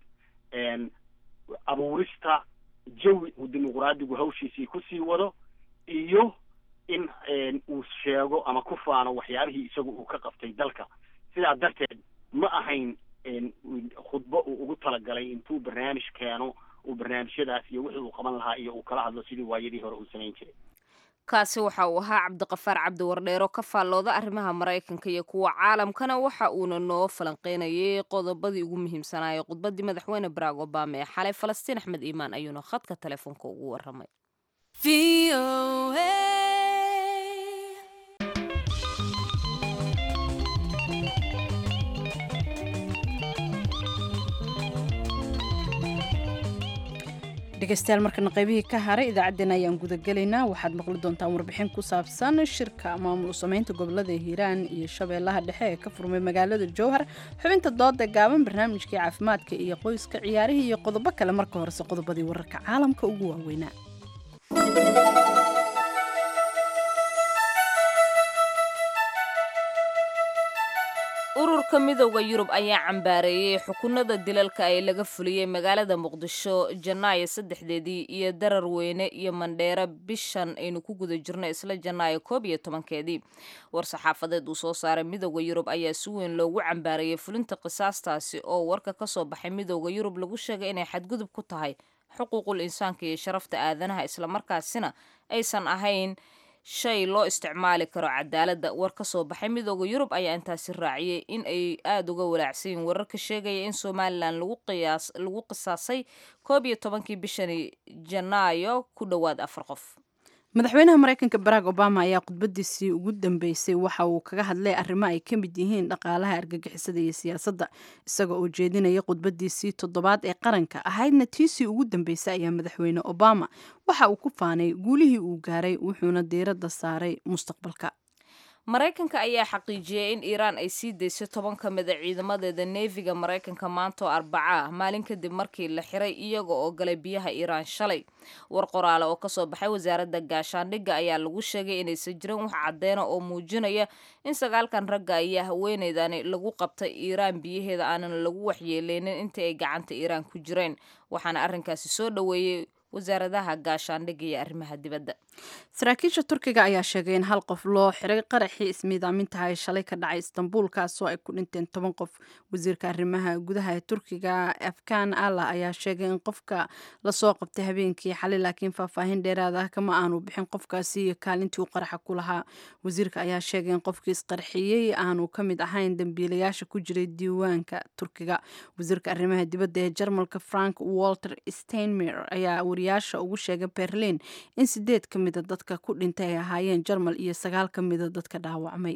abuurista jawi uu dimuquraadigu hawshiisii kusii wado iyo in uu sheego ama ku faano waxyaabihii isagu uu ka qabtay dalka sidaa darteed ma ahayn khudbo uu ugu talagalay intuu barnaamij keeno uu barnaamijyadaas iyo wixii uu qaban lahaa iyo uu kala hadlo sidii waayadii hore uu samayn jiray
kaasi waxa uu ahaa cabdiqafaar cabdi wardheero ka faallooda arrimaha maraykanka iyo kuwa caalamkana waxa uuna noo falanqeynayay qodobadii ugu muhiimsanaayay khudbadii madaxweyne barack obama ee xalay falastiin axmed iimaan ayuuna khadka telefoonka ugu waramay
dhegeystayaal markana qaybihii ka haray idaacaddeen ayaan gudagelaynaa waxaad maqli doontaan warbixin ku saabsan shirka maamul sameynta gobolada hiiraan iyo shabeellaha dhexe ee ka furmay magaalada jowhar xubinta dooda gaaban barnaamijkii caafimaadka iyo qoyska ciyaarihii iyo qodobo kale marka horese qodobadii wararka caalamka ugu waaweynaa
ururka midowda yurub ayaa cambaareeyey xukunada dilalka ee laga fuliyey magaalada muqdisho janaayo saddexdeedii iyo darar weyne iyo mandheero bishan aynu ku guda jirno isla janaayo koob iyo tobankeedii war-saxaafadeed uu soo saaray midowda yurub ayaa si weyn loogu cambaareeyey fulinta qisaastaasi oo warka ka soo baxay midowda yurub lagu sheegay inay xadgudub ku tahay xuquuqul insaanka iyo sharafta aadanaha islamarkaasina aysan ahayn shay loo isticmaali karo cadaaladda war ka soo baxay midooda yurub ayaa intaasi raaciyey in ay aada uga walaacsan yiin warar ka sheegaya in somalilan lagu qiyaas lagu qisaasay koob iyo tobankii bishani janaayo ku dhowaad afar qof
madaxweynaha mareykanka barack obama ayaa khudbadiisii ugu dambeysay waxa uu kaga hadlay arrimo ay ka mid yihiin dhaqaalaha argagixisada iyo siyaasadda isaga oo jeedinaya khudbadiisii toddobaad ee qaranka ahaydna tiisii ugu dambeysay ayaa madaxweyne obama waxa uu ku faanay guulihii uu gaaray wuxuuna diiradda saaray mustaqbalka
maraykanka ayaa xaqiijiyey in iiraan ay sii daysay toban ka mid a ciidamadeeda neefiga maraykanka maanta oo arbaca ah maalin kadib markii la xiray iyaga oo galay biyaha iiraan shalay war qoraale oo kasoo baxay wasaaradda gaashaandhigga ayaa lagu sheegay inaysan jirin wax caddeena oo muujinaya in sagaalkan ragga ayaa haweeneydani lagu qabtay iiraan biyaheeda aanan lagu waxyeeleynin intii ay gacanta iiraan ku jireen waxaana arrinkaasi soo dhoweeyey wasaaradaha gaashaandhigga iyo arrimaha dibadda
saraakiisha turkiga ayaa sheegay in hal qof loo xiray qaraxii ismiidaamintaha ee shalay ka dhacay istanbul kaasoo ay ku dhinteen toban qof wasiirka arrimaha gudaha ee turkiga afkan allah ayaa sheegay in qofka lasoo qabtay habeenkii xalay laakiin faahfaahin dheeraad ah kama aanu bixin qofkaasi iyo kaalintii uu qaraxa ku lahaa wasiirka ayaa sheegay in qofkii isqarxiyey aanu ka mid ahayn dambiilayaasha ku jiray diiwaanka turkiga wasiirka arrimaha dibadda ee jarmalka frank walter steinmer ayaa wariyaasha ugu sheegay berlin in sideed ka mida dadka ku dhintay ay ahaayeen jarmal iyo sagaal ka mida dadka dhaawacmay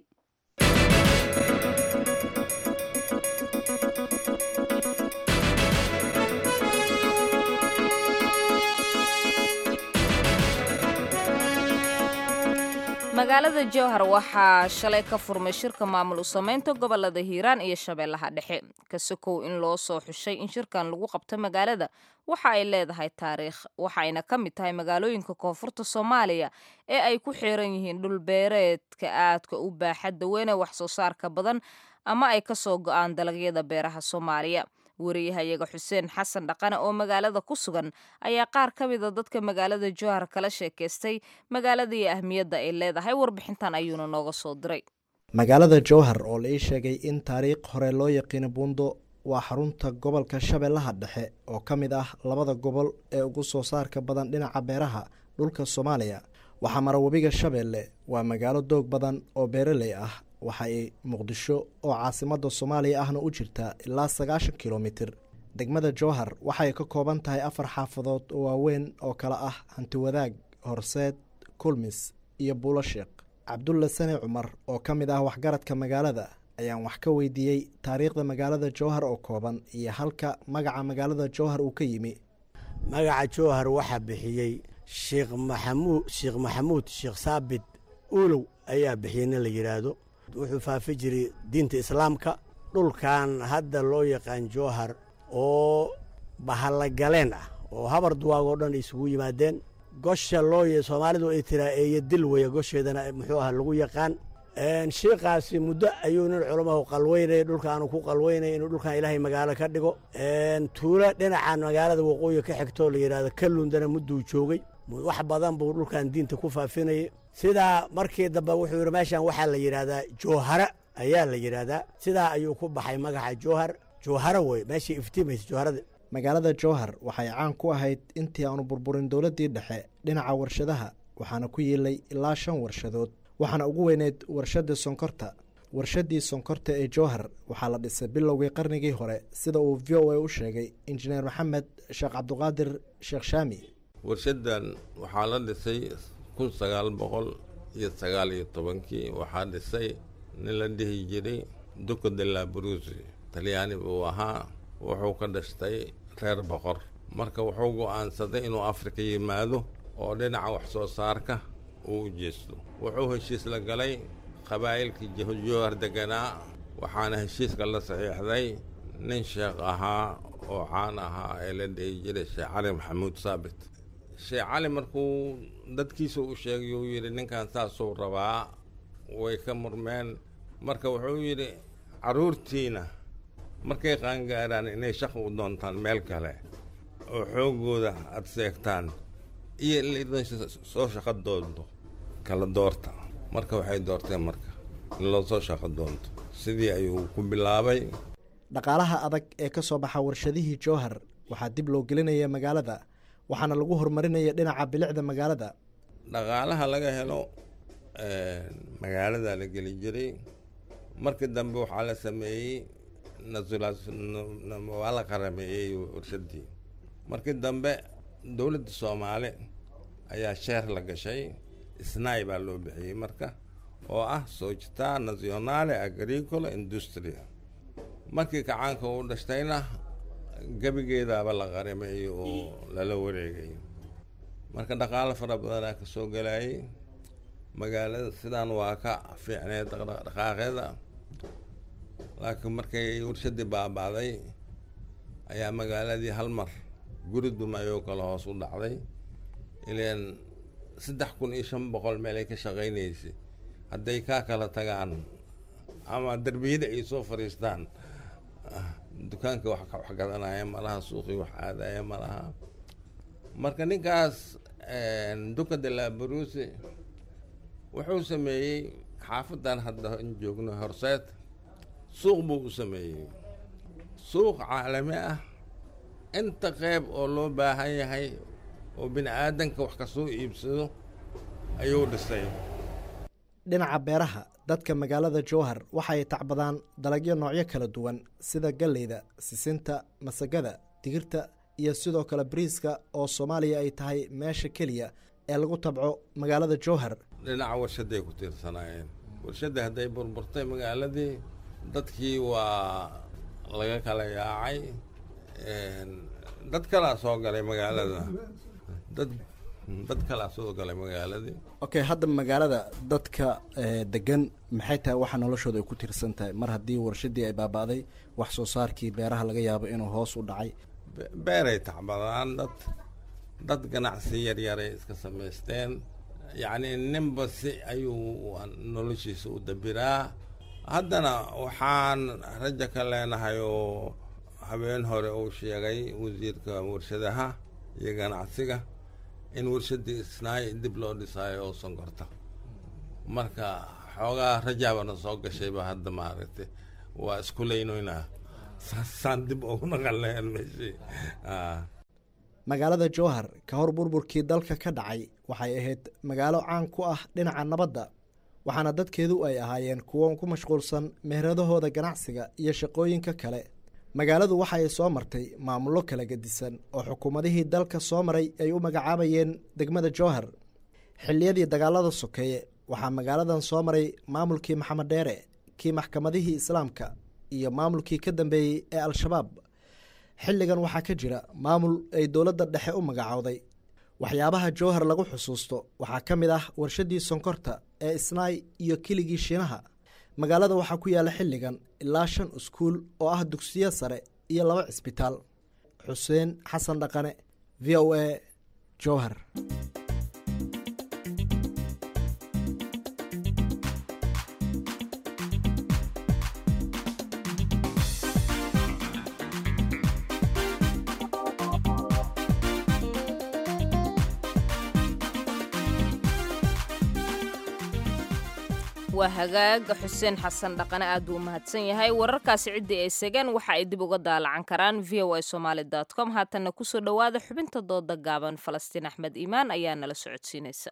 magaalada jowhar waxaa shalay ka furmay shirka maamul u samaynta gobolada hiiraan iyo shabeellaha dhexe kasokow in loo soo xushay in shirkan lagu qabto magaalada waxa ay leedahay taariikh waxayna ka mid tahay magaalooyinka koonfurta soomaaliya ee ay ku xiran yihiin dhulbeereedka aadka u baaxadda weyne wax soo saarka badan ama ay ka soo go-aan dalagyada beeraha soomaaliya wariyahayaga xuseen xasan dhaqane oo magaalada ku sugan ayaa qaar ka mida dadka magaalada jowhar kala sheekaystay magaalada iyo ahmiyadda ay leedahay warbixintan ayuuna nooga soo diray
magaalada jowhar oo la ii sheegay in taariikh hore loo yaqiino buundo waa xarunta gobolka shabeellaha dhexe oo ka mid ah labada gobol ee ugu soo saarka badan dhinaca beeraha dhulka soomaaliya waxaa mara webiga shabeelle waa magaalo doog badan oo beeraley ah waxa ay muqdisho oo caasimadda soomaaliya ahna u jirtaa ilaa sagaashan kilomitir degmada jowhar waxay ka kooban tahay afar xaafadood oo waaweyn oo kale ah hantiwadaag horseed kulmis iyo buulo sheekh cabdulla sane cumar oo ka mid ah waxgaradka magaalada ayaan wax ka weydiiyey taariikhda magaalada jowhar oo kooban iyo halka magaca magaalada jowhar uu ka yimi
magaca jowhar waxaa bixiyey sheekh maxamuud sheekh maxamuud sheekh saabit ulow ayaa bixiyey nin la yidhaahdo wuxuu faafi jiray diinta islaamka dhulkan hadda loo yaqaan jowhar oo bahallagaleen ah oo habar duwaagoo dhan isugu yimaadeen gosha loo soomaalidu ay tiraa eeyo dil weya gosheedana muxuu aha lagu yaqaan shiikaasi muddo ayuu nin culamahu qalweynaya dhulkaanu ku qalweynaya inuu dhulkan ilaahay magaalo ka dhigo tuulo dhinacan magaalada waqooyi ka xigtoo la yidhahdo kalundana mudduu joogay wax badan buu dhulkan diinta ku faafinayay sidaa markii dambe wuxuu yidhi meeshan waxaa la yidhaahdaa jowhara ayaa la yidhaahdaa sidaa ayuu ku baxay magaca jowhar jowhara wey meeshii iftiimaysa jowharada
magaalada jowhar waxay caan ku ahayd intii aanu burburin dowladdii dhexe dhinaca warshadaha waxaana ku yiilay ilaa shan warshadood waxaana ugu weyneyd warshadda sonkorta warshaddii sonkorta ee jowhar waxaa la dhisay bilowgii qarnigii hore sida uu v o a u sheegay injineer maxamed sheekh cabduqaadir sheekh shaami
warshadan waxaa la dhisay kun sagaal boqol iyo sagaal iyo tobankii waxaa dhisay nin la dhihi jiray duco de la brusi talyaani buu ahaa wuxuu ka dhashtay reer boqor marka wuxuu go'aansaday inuu afrika yimaado oo dhinaca wax soo saarka uu u jeesto wuxuu heshiis la galay qabaa'ilkii jowhar deganaa waxaana heshiiska la saxiixday nin sheekh ahaa oo caan ahaa ee la dhihi jiray sheekh cali maxamuud saabit sheekh cali markuu dadkiisa u sheegay uu yidhi ninkan saasuu rabaa way ka murmeen marka wuxuu yidhi carruurtiina markay qaangaaraan inay shaqo u doontaan meel kale oo xooggooda aad seegtaan iyo in laidin soo shaqo doonto kala doorta marka waxay doorteen marka in loo soo shaqo doonto sidii ayuu ku bilaabay
dhaqaalaha adag ee ka soo baxa warshadihii jowhar waxaa dib loo gelinaya magaalada waxaana lagu horumarinaya dhinaca bilicda magaalada
dhaqaalaha laga helo magaalada la geli jiray markii dambe waxaa la sameeyey waa la qarameeyey warshadii markii dambe dowladda soomaali ayaa sheer la gashay snai baa loo bixiyey marka oo ah società nazionale agricolo industria markii kacaanka uu dhashtayna gebigeedaaba la qarameeyey oo lala wareegay marka dhaqaalo fara badanaa ka soo galayay magaalada sidaan waa ka fiicneed dhaqaaqeeda laakiin markay warshadii baaba'day ayaa magaaladii hal mar guri dumayoo kale hoos u dhacday ileen saddex kun iyo shan boqol meelay ka shaqaynaysay hadday kaa kala tagaan ama derbiyada ay soo fadhiistaan dukaanka wax wax gadanaya malaha suuqii wax aadaya malaha marka ninkaas duka de la barusi wuxuu sameeyey xaafadan hadda in joogno horseed suuq buu u sameeyey suuq caalami ah inta qeyb oo loo baahan yahay oo bini aadanka wax kasoo iibsado ayuu dhisay
dhinaca beeraha dadka magaalada jowhar waxay tacbadaan dalagyo noocyo kala duwan sida galleyda sisinta masagada digirta iyo sidoo kale bariiska oo soomaaliya ay tahay meesha keliya ee lagu tabco magaalada jowhar
dhinaca warshaday ku tiirsanaayeen warshadda hadday burburtay magaaladii dadkii waa laga kala yaacay dad kalaa soo galay magaalada dad dad kalaa soo galay magaaladii
okay hadda magaalada dadka degan maxay tahay waxa noloshooda ay ku tiirsan tahay mar haddii warshadii ay baaba'day wax soo saarkii beeraha laga yaabo inuu hoos u dhacay
beeray tacbadaan dad dad ganacsi yaryaray iska samaysteen yacni ninba si ayuu noloshiisa u dabiraa haddana waxaan rajo ka leenahay oo habeen hore uu sheegay wasiirka warshadaha iyo ganacsiga in warshadii isnaay dib loo dhisaayo oo sonkorta marka xoogaa rajaabana soo gashayba hadda maaragtay waa isku leynoynaa saasaan dib ugu naqaleen meeshii
magaalada jowhar ka hor burburkii dalka ka dhacay waxay ahayd magaalo caan ku ah dhinaca nabadda waxaana dadkeedu ay ahaayeen kuwo ku mashquulsan meheradahooda ganacsiga iyo shaqooyinka kale magaaladu waxa ay soo martay maamullo kala gedisan oo xukuumadihii dalka soo maray ay u magacaabayeen degmada jowhar xilliyadii dagaalada sokeeye waxaa magaaladan soo maray maamulkii maxamed dheere kii maxkamadihii islaamka iyo maamulkii ka dambeeyey ee al-shabaab xilligan waxaa ka jira maamul ay dowladda dhexe u magacowday waxyaabaha jowhar lagu xusuusto waxaa ka mid ah warshadii sonkorta ee isnaay iyo kiligii shiinaha magaalada waxaa ku yaalla xilligan ilaa shan iskuul oo ah dugsiyo sare iyo laba cisbitaal xuseen xasan dhaqane v o a jowhar
waa hagaaga xuseen xasan dhaqane aad buu u mahadsan yahay wararkaasi ciddii ay segeen waxa ay dib uga daalacan karaan v o a somaali com haatanna kusoo dhowaada xubinta dooda gaaban falastiin axmed iimaan ayaa nala socodsiinaysa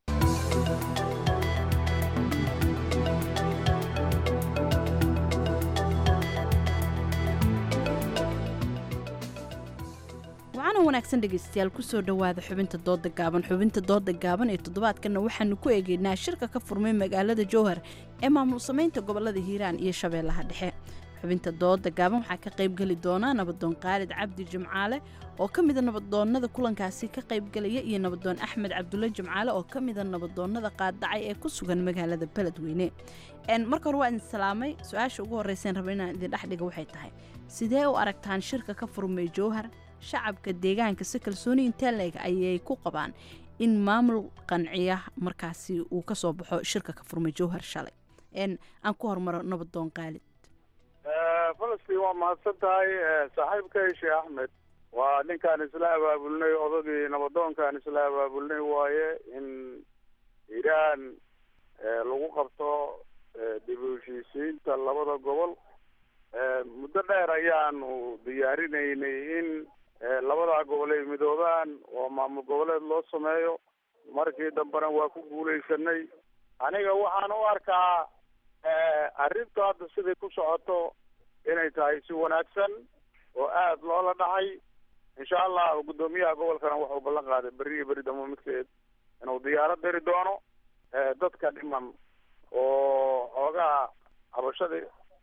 wacaana wanaagsan dhegaystayaal kusoo dhowaada xubinta dooda gaaban xubinta dooda gaaban ee toddobaadkanna waxaanu ku eegeynaa shirka ka furmay magaalada jowhar ee maamul samaynta gobolada hiiraan iyo shabeellaha dhexe xubinta dooda gaaban waxaa ka qaybgeli doona nabadoon khaalid cabdi jimcaale oo ka mida nabadoonnada kulankaasi ka qaybgelaya iyo nabadoon axmed cabdulle jimcaale oo ka mida nabadoonnada qaaddacay ee ku sugan magaalada beledweyne marka hore waa idin salaamay su-aasha ugu horreyseen raba inaan idin dhexdhiga waxay tahay sidee u aragtaan shirka ka furmay jowhar shacabka deegaanka si kalsooni intee leeg ayay ku qabaan in maamul qanciya markaasi uu ka soo baxo shirka ka furmay jowhar shalay aan ku hormaro nabadoon qaalid
falastiin waa mahadsan tahay saaxiibkay sheekh axmed waa ninkaan isla abaabulnay odagii nabadoonkaan isla abaabulnay waaye in iiraan lagu qabto dib u heshiisiinta labada gobol muddo dheer ayaanu diyaarinaynay in labadaa gobol ay midoobaan oo maamul goboleed loo sameeyo markii dambena waa ku guulaysanay aniga waxaan u arkaa arrintu hadda siday ku socoto inay tahay si wanaagsan oo aada loola dhacay insha allah guddoomiyaha gobolkana wuxuu ballan qaaday berri iyo beri dambe midkeed inuu diyaarad diri doono dadka dhiman oo xoogaha cabashadii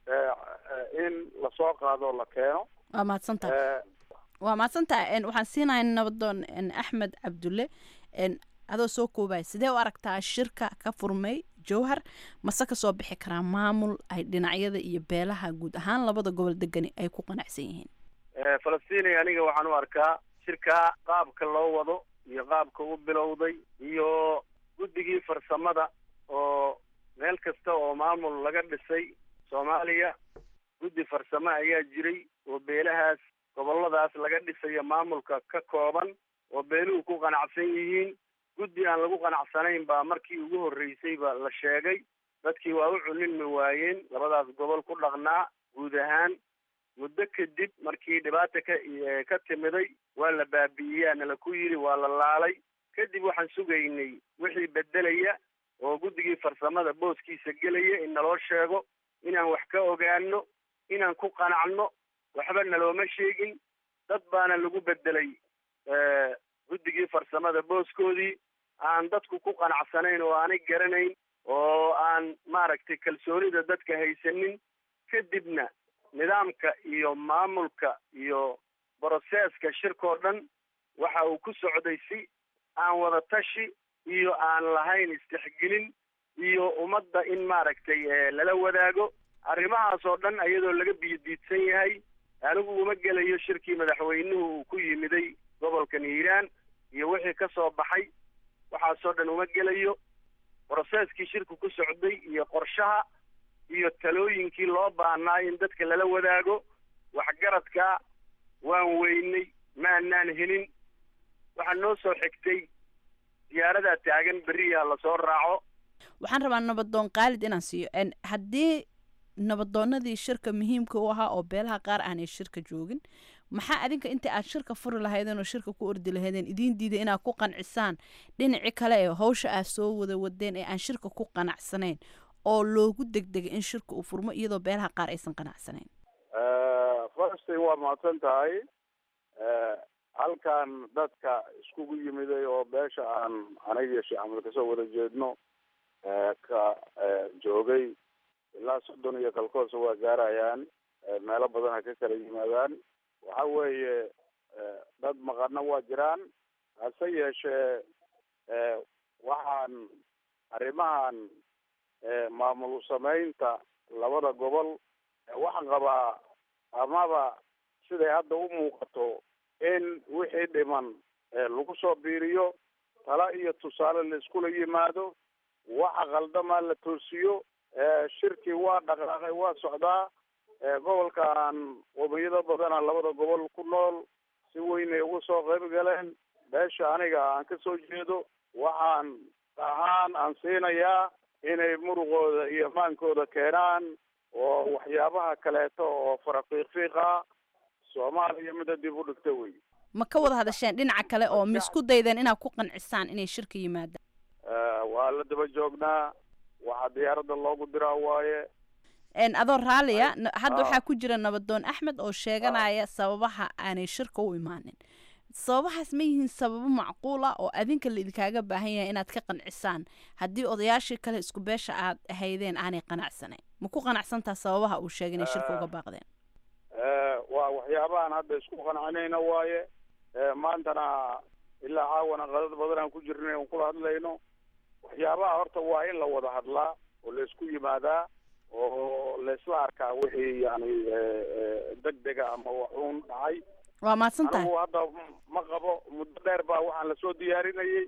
in lasoo qaado la keeno
waa mahadsantahay waa mahadsantahay waxaan siinaya nabadoon axmed cabdulle adoo soo koobaya sidee u aragtaa shirka ka furmay jowhar mase kasoo bixi karaa maamul ay dhinacyada iyo beelaha guud ahaan labada gobol degani ay ku qanacsan yihiin
falastiin aniga waxaan u arkaa shirka qaabka loo wado iyo qaabka u bilowday iyo guddigii farsamada oo meel kasta oo maamul laga dhisay soomaaliya guddi farsamo ayaa jiray oo beelahaas goboladaas laga dhisayo maamulka ka kooban oo beeluhu ku qanacsan yihiin guddi aan lagu qanacsanayn baa markii ugu horreysay ba la sheegay dadkii waa u cunilmi waayeen labadaas gobol ku dhaqnaa guud ahaan muddo kadib markii dhibaata ka ka timiday waa la baabi'iyaa nala ku yidhi waa la laalay kadib waxaan sugaynay wixii bedelaya oo guddigii farsamada booskiisa gelaya in naloo sheego inaan wax ka ogaano inaan ku qanacno waxba nalooma sheegin dad baana lagu bedelay guddigii farsamada booskoodii aan dadku ku qanacsanayn oo aanay garanayn oo aan maaragtay kalsoonida dadka haysanin kadibna nidaamka iyo maamulka iyo broseska shirkoo dhan waxa uu ku socday si aan wada tashi iyo aan lahayn istixgelin iyo ummadda in maaragtay lala wadaago arrimahaas oo dhan iyadoo laga biyodiidsan yahay anigu uma gelayo shirkii madaxweynuhu uu ku yimiday gobolkan hiiraan iyo wixii ka soo baxay waxaasoo dhan uma gelayo broseskii shirku ku socday iyo qorshaha iyo talooyinkii loo baahnaa in dadka lala wadaago waxgaradka waan weynay maanaan helin waxaa noo soo xigtay diyaaradaa taagan beriyaa lasoo raaco
waxaan rabaa nabadoon khaalid inaan siiyo haddii nabadoonadii shirka muhiimka u ahaa oo beelaha qaar aanay shirka joogin maxaa adinka inta aad shirka furi lahaydeen oo shirka ku ordi lahaydeen idiin diiday inaad ku qancisaan dhinaci kale ee hawsha aad soo wada wadeen ee aan shirka ku qanacsanayn oo loogu degdegay in shirka uu furmo iyadoo beelaha qaar aysan qanacsanayn
falastiin waa mahadsan tahay halkan dadka iskugu yimiday oo beesha aan aniga sheekh axmed kasoo wada jeedno ka joogay ilaa soddon iyo kalkoosa waa gaarayaan meelo badan ha ka kala yimaadaan waxa weeye dad maqana waa jiraan hase yeeshee waxaan arrimahan maamul samaynta labada gobol waxaan qabaa amaba siday hadda u muuqato in wixii dhiman lagu soo biiriyo tala iyo tusaale la iskula yimaado waxa qaldamaa la toosiyo shirkii waa dhaqaaqay waa socdaa gobolkan qomiyado badana labada gobol ku nool si weynay uga soo qayb galeen beesha aniga aan ka soo jeedo waxaan ahaan aan siinayaa inay muruqooda iyo maankooda keenaan oo waxyaabaha kaleeto oo farafiiqfiiqa soomaaliya mida dib u dhigta wey
ma ka wada hadasheen dhinaca kale oo ma isku daydeen inaad ku qancisaan inay shirka yimaadaan
waa la daba joognaa waxaa diyaaradda loogu diraa waaye
adoo raaliya hadda waxaa ku jira nabadoon axmed oo sheeganaya sababaha aanay shirka u imaanin sababahaas ma yihiin sababo macquul ah oo adinka laidinkaaga baahan yahay inaad ka qancisaan haddii odayaashii kale isku beesha aad ahaydeen aanay qanacsanayn ma ku qanacsantaa sababaha uu sheegay inay shirka uga baaqdeen
waa waxyaabahan hadda isku qancinayna waaye maantana ilaa caawana qadad badan aan ku jirnay on kula hadlayno waxyaabaha horta waa in la wada hadlaa oo la isku yimaadaa oo laisla arkaa wixii yani degdega ama waxuun dhacay
waa mahadsan tahay
anigu hadda ma qabo muddo dheer baa waxaan lasoo diyaarinayay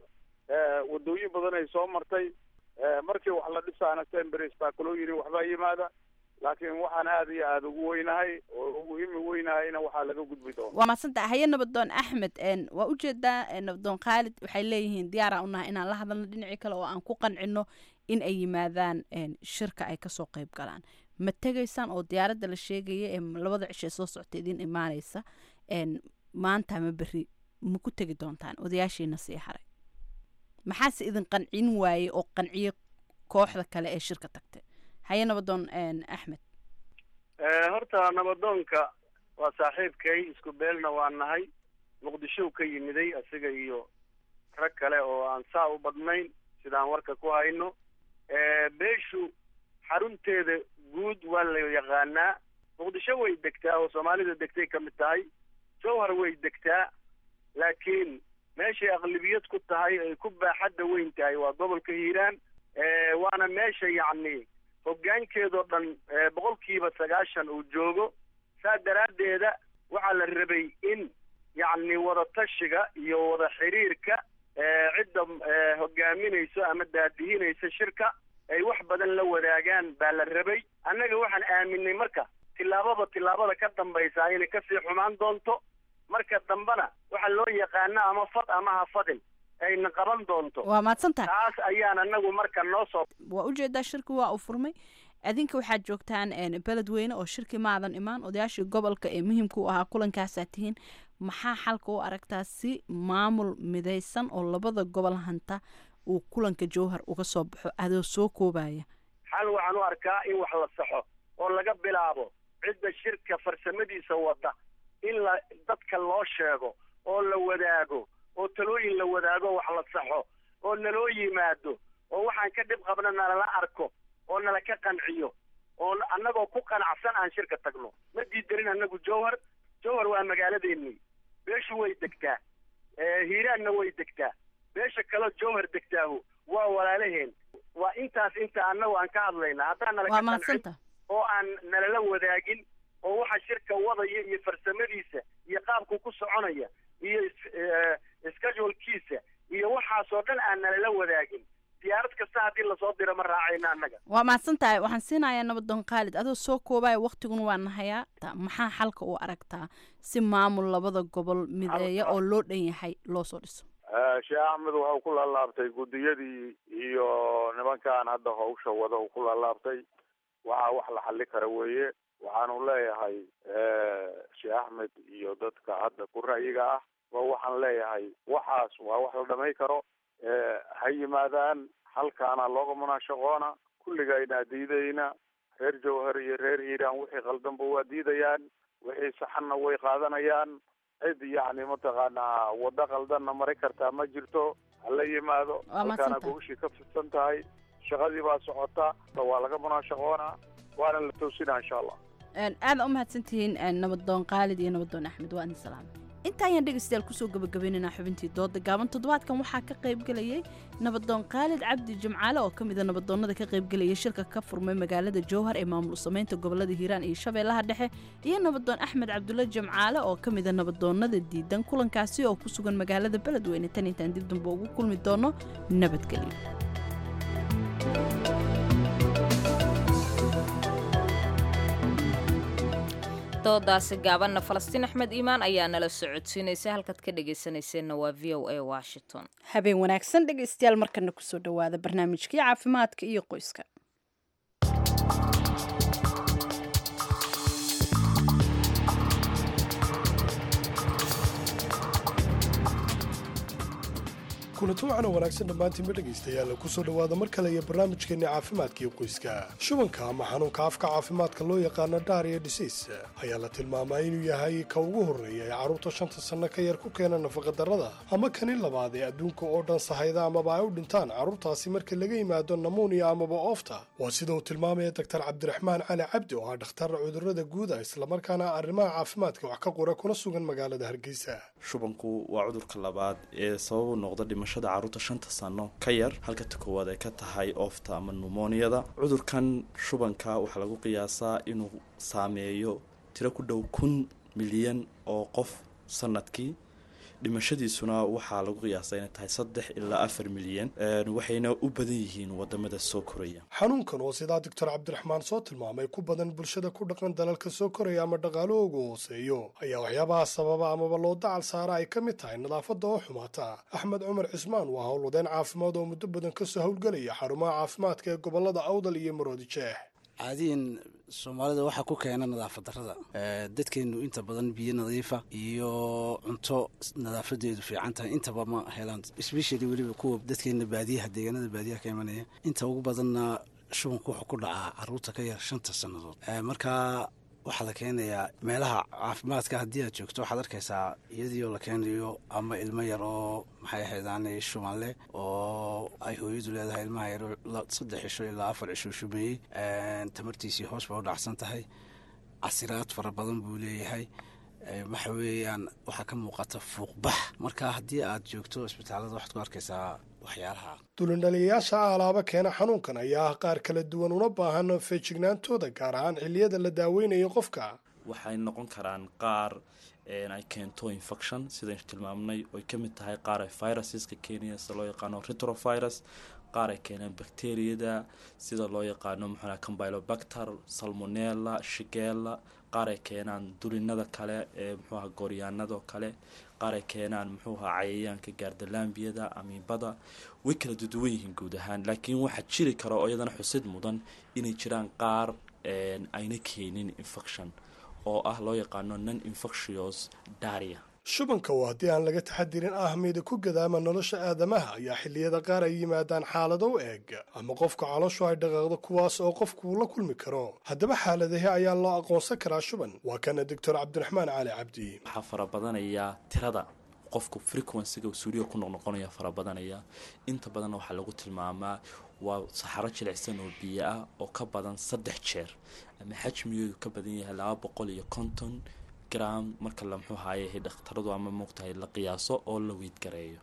wadooyin badan ay soo martay markii wax la dhisaana sembers baa kaloo yiri waxbaa yimaada laakiin waxaan aada iyo aada ugu weynahay oo ugu imi weynahayna waxaa laga gudbi doona
waa maadsantaha haye nabadoon axmed n waa ujeedaa nabadoon khaalid waxay leeyihiin diyaara unahay inaan la hadalno dhinacii kale oo aan ku qancino in ay yimaadaan shirka ay kasoo qeyb galaan ma tegaysaan oo diyaaradda la sheegaya ee labada cisho ee soo socta idin imaaneysa maanta ma beri ma ku tegi doontaan odayaashiina sii haray maxaase idin qancin waaye oo qanciyo kooxda kale ee shirka tagtay haye nabadoon axmed
horta nabadoonka waa saaxiibkay isku beelna waa nahay muqdishow ka yimiday asiga iyo rag kale oo aan saa u badnayn sidaan warka ku hayno beeshu xarunteeda guud waa la yaqaanaa muqdisho way degtaa oo soomaalida degtay ka mid tahay jowhar way degtaa laakiin meeshay aqlibiyad ku tahay ay ku baaxadda weyn tahay waa gobolka hiiraan waana meesha yacni hoggaankeedoo dhan boqolkiiba sagaashan uu joogo saa daraaddeeda waxaa la rabay in yacni wada tashiga iyo wada xiriirka cidda hogaaminayso ama daadihinaysa shirka ay wax badan la wadaagaan baa la rabay annaga waxaan aaminay marka tillaababa tillaabada ka dambaysa inay kasii xumaan doonto marka dambena waxa loo yaqaana ama fad ama ha fadin ayna qaban doonto
waa mahadsantahay
taas ayaan anagu marka noo soo
waa ujeedaa shirki waa uu furmay adinka waxaad joogtaan beledweyne oo shirki maadan imaan odayaashii gobolka ee muhiimka u ahaa kulankaasaa tihiin maxaa xalka u aragtaa si maamul midaysan oo labada gobol hanta uu kulanka jowhar uga soo baxo adoo soo koobaya
xal waxaan u arkaa in wax la saxo oo laga bilaabo cidda shirka farsamadiisa wada in la dadka loo sheego oo la wadaago oo talooyin la wadaago wax la saxo oo naloo yimaado oo waxaan ka dhib qabna nalala arko oo nala ka qanciyo oo annagoo ku qanacsan aan shirka tagno ma diidarin annagu jowhar jowhar waa magaaladeennii beeshu way degtaa hiiraanna way degtaa beesha kaleo jowhar degtaahu waa walaalaheen waa intaas inta annagu aan ka hadlayna haddaan nala ka qancin oo aan nalala wadaagin oo waxa shirka wadaya iyo farsamadiisa iyo qaabku ku soconaya iyo schedulkiisa iyo waxaasoo dhan aan nalala wadaagin diyaarad kasta haddii lasoo diro ma raacayna annaga
waa mahadsan tahay waxaan siinayaa nabadoon khaalid adoo soo koobaya waktiguna waa nahayaa maxaa xalka u aragtaa si maamul labada gobol mideeya oo loo dhan yahay loo soo dhiso
sheekh axmed wuxuu ku laalaabtay guddiyadii iyo nimankan hadda hawsha wada uu ku laalaabtay waxaa wax la xali kara weeye waxaanu leeyahay sheekh axmed iyo dadka hadda ku ra'yiga ah wa waxaan leeyahay waxaas waa wax la dhamay karo ha yimaadaan halkaana looga munaashaqoona kulligayna diidayna reer jowhar iyo reer hiiraan wixii qaldanba waa diidayaan wixii saxanna way qaadanayaan cid yacni mataqaanaa waddo qaldanna mari kartaa ma jirto hala yimaado halkaana gogashii ka fidsan tahay shaqadii baa socota waa laga munaashaqoonaa waana la toosinaa insha allah
aada u mahadsantihiin nabadoon khaalid iyo nabadoon axmed waa idin salaamay inta ayaan dhegaystayaal kusoo gabagabaynaynaa xubintii dooda gaaban toddobaadkan waxaa ka qaybgelayay nabadoon khaalid cabdi jimcaale oo ka mida nabadoonnada ka qaybgelayay shirka ka furmay magaalada jowhar ee maamul samaynta gobolada hiiraan iyo shabeellaha dhexe iyo nabadoon axmed cabdulle jimcaale oo ka mida nabadoonnada diidan kulankaasi oo ku sugan magaalada beledweyne tan intaan dib damba ugu kulmi doono nabadgelyo
doodaasi gaabanna falastiin axmed iimaan ayaa nala socodsiinaysay halkaad ka dhegaysanayseena waa v o a washington
habeen wanaagsan dhegaystayaal markana kusoo dhowaada barnaamijkii caafimaadka iyo qoyska
kulanti waxaana wanaagsan dhammaantiinba dhegaystayaal kusoo dhowaada mar kale iyo barnaamijkeenni caafimaadkaiyo qoyska shubanka ama xanuunka afka caafimaadka loo yaqaano daria diseas ayaa la tilmaamaa inuu yahay ka ugu horreeya ee carruurta shanta sanno ka yar ku keena nafaqadarrada ama kani labaad ee adduunka oo dhan sahayda amaba ay u dhintaan carruurtaasi marka laga yimaado namuuniya amaba oofta waa sida uu tilmaamaya doktar cabdiraxmaan cali cabdi oo ah dhakhtar cudurrada guuda islamarkaana arrimaha caafimaadka wax ka qora kuna sugan magaalada hargeysa
shubanku waa cudurka labaad ee sababu noqda dhimashada carruurta shanta sano ka yar halka ta koowaad ay ka tahay oofta ama numoniyada cudurkan shubanka waxaa lagu qiyaasaa inuu saameeyo tiro ku dhow kun milyan oo qof sanadkii dhimashadiisuna waxaa lagu qiyaasay inay tahay saddex ilaa afar milyan waxayna u badan yihiin wadamada soo koraya
xanuunkan oo sidaa doctor cabdiraxmaan soo tilmaamay ku badan bulshada ku dhaqan dalalka soo koraya ama dhaqaalahoogu hooseeyo ayaa waxyaabaha sababa amaba loo dacal saara ay ka mid tahay nadaafadda oo xumaata axmed cumar cismaan waa howlwadeen caafimaad oo muddo badan kasoo howlgelaya xarumaha caafimaadka ee gobolada awdal iyo maroodi jeex
caadiyan soomaalida waxaa ku keena nadaafad darrada dadkeenu inta badan biyo nadiifa iyo cunto nadaafadeedu fiican tahay intaba ma helaan especially weliba kuwa dadkeena baadiyaha deegaanada baadiyaha ka imanaya inta ugu badanna shubanku wuxuu ku dhacaa caruurta ka yar shanta sannadood marka waxaa la keenayaa meelaha caafimaadka haddii aad joogto waxaad arkaysaa iyadiioo la keenayo ama ilmo yar oo maxay ahaydaane shubanle oo ay hooyadu leedahay ilmaha yar saddex cisho ilaa afar cisho shumeeyey tamartiisii hoos ba u dhacsan tahay casiraad fara badan buu leeyahay waxa weeyaan waxaa ka muuqata fuuqbax marka haddii aad joogto isbitaalada waxaad ku arkaysaa waxyaalaha
dulindhaliyayaasha alaaba keena xanuunkan ayaa ah qaar kala duwan una baahan feejignaantooda gaar ahaan xilliyada la daaweynayo qofka
waxay noqon karaan qaar ay keento infection sidayn tilmaamnay oy ka mid tahay qaar ay viruseska keenaya sida loo yaqaano retrovirus qaar ay keenaan bacteriyada sida loo yaqaano muxuu combylobacter salmonella shigella qaar ay keenaan dulinada kale ee muxuuaha gooryaanado kale qaar ay keenaan muxuuaha cayayaanka gaardalaambiyada amiibada way kala duduwan yihiin guud ahaan laakiin waxaa jiri kara oo iyadana xusid mudan inay jiraan qaar ayna keenin infection oo ah loo yaqaano non infectious daria
shubanka oo haddii aan laga taxadirin ahmiyada ku gadaama nolosha aadamaha ayaa xilliyada qaar ay yimaadaan xaalado u eeg ama qofka calooshu ay dhaqaaqdo kuwaas oo qofku la kulmi karo haddaba xaaladahi ayaa loo aqoonsan karaa shuban waa kana doctor cabdiraxmaan cali cabdi
waxaa farabadanaya tirada qofku frequencyga suuriya ku noqnoqonaya farabadanaya inta badanna waxaa lagu tilmaamaa waa saxaro jilicsan oo biyo ah oo ka badan saddex jeer ama xajmigeedu ka badan yahay laba boqol iyo konton gram marka la muxuu haaye dhakhtaradu ama muugtahay la qiyaaso oo la weydgareeyo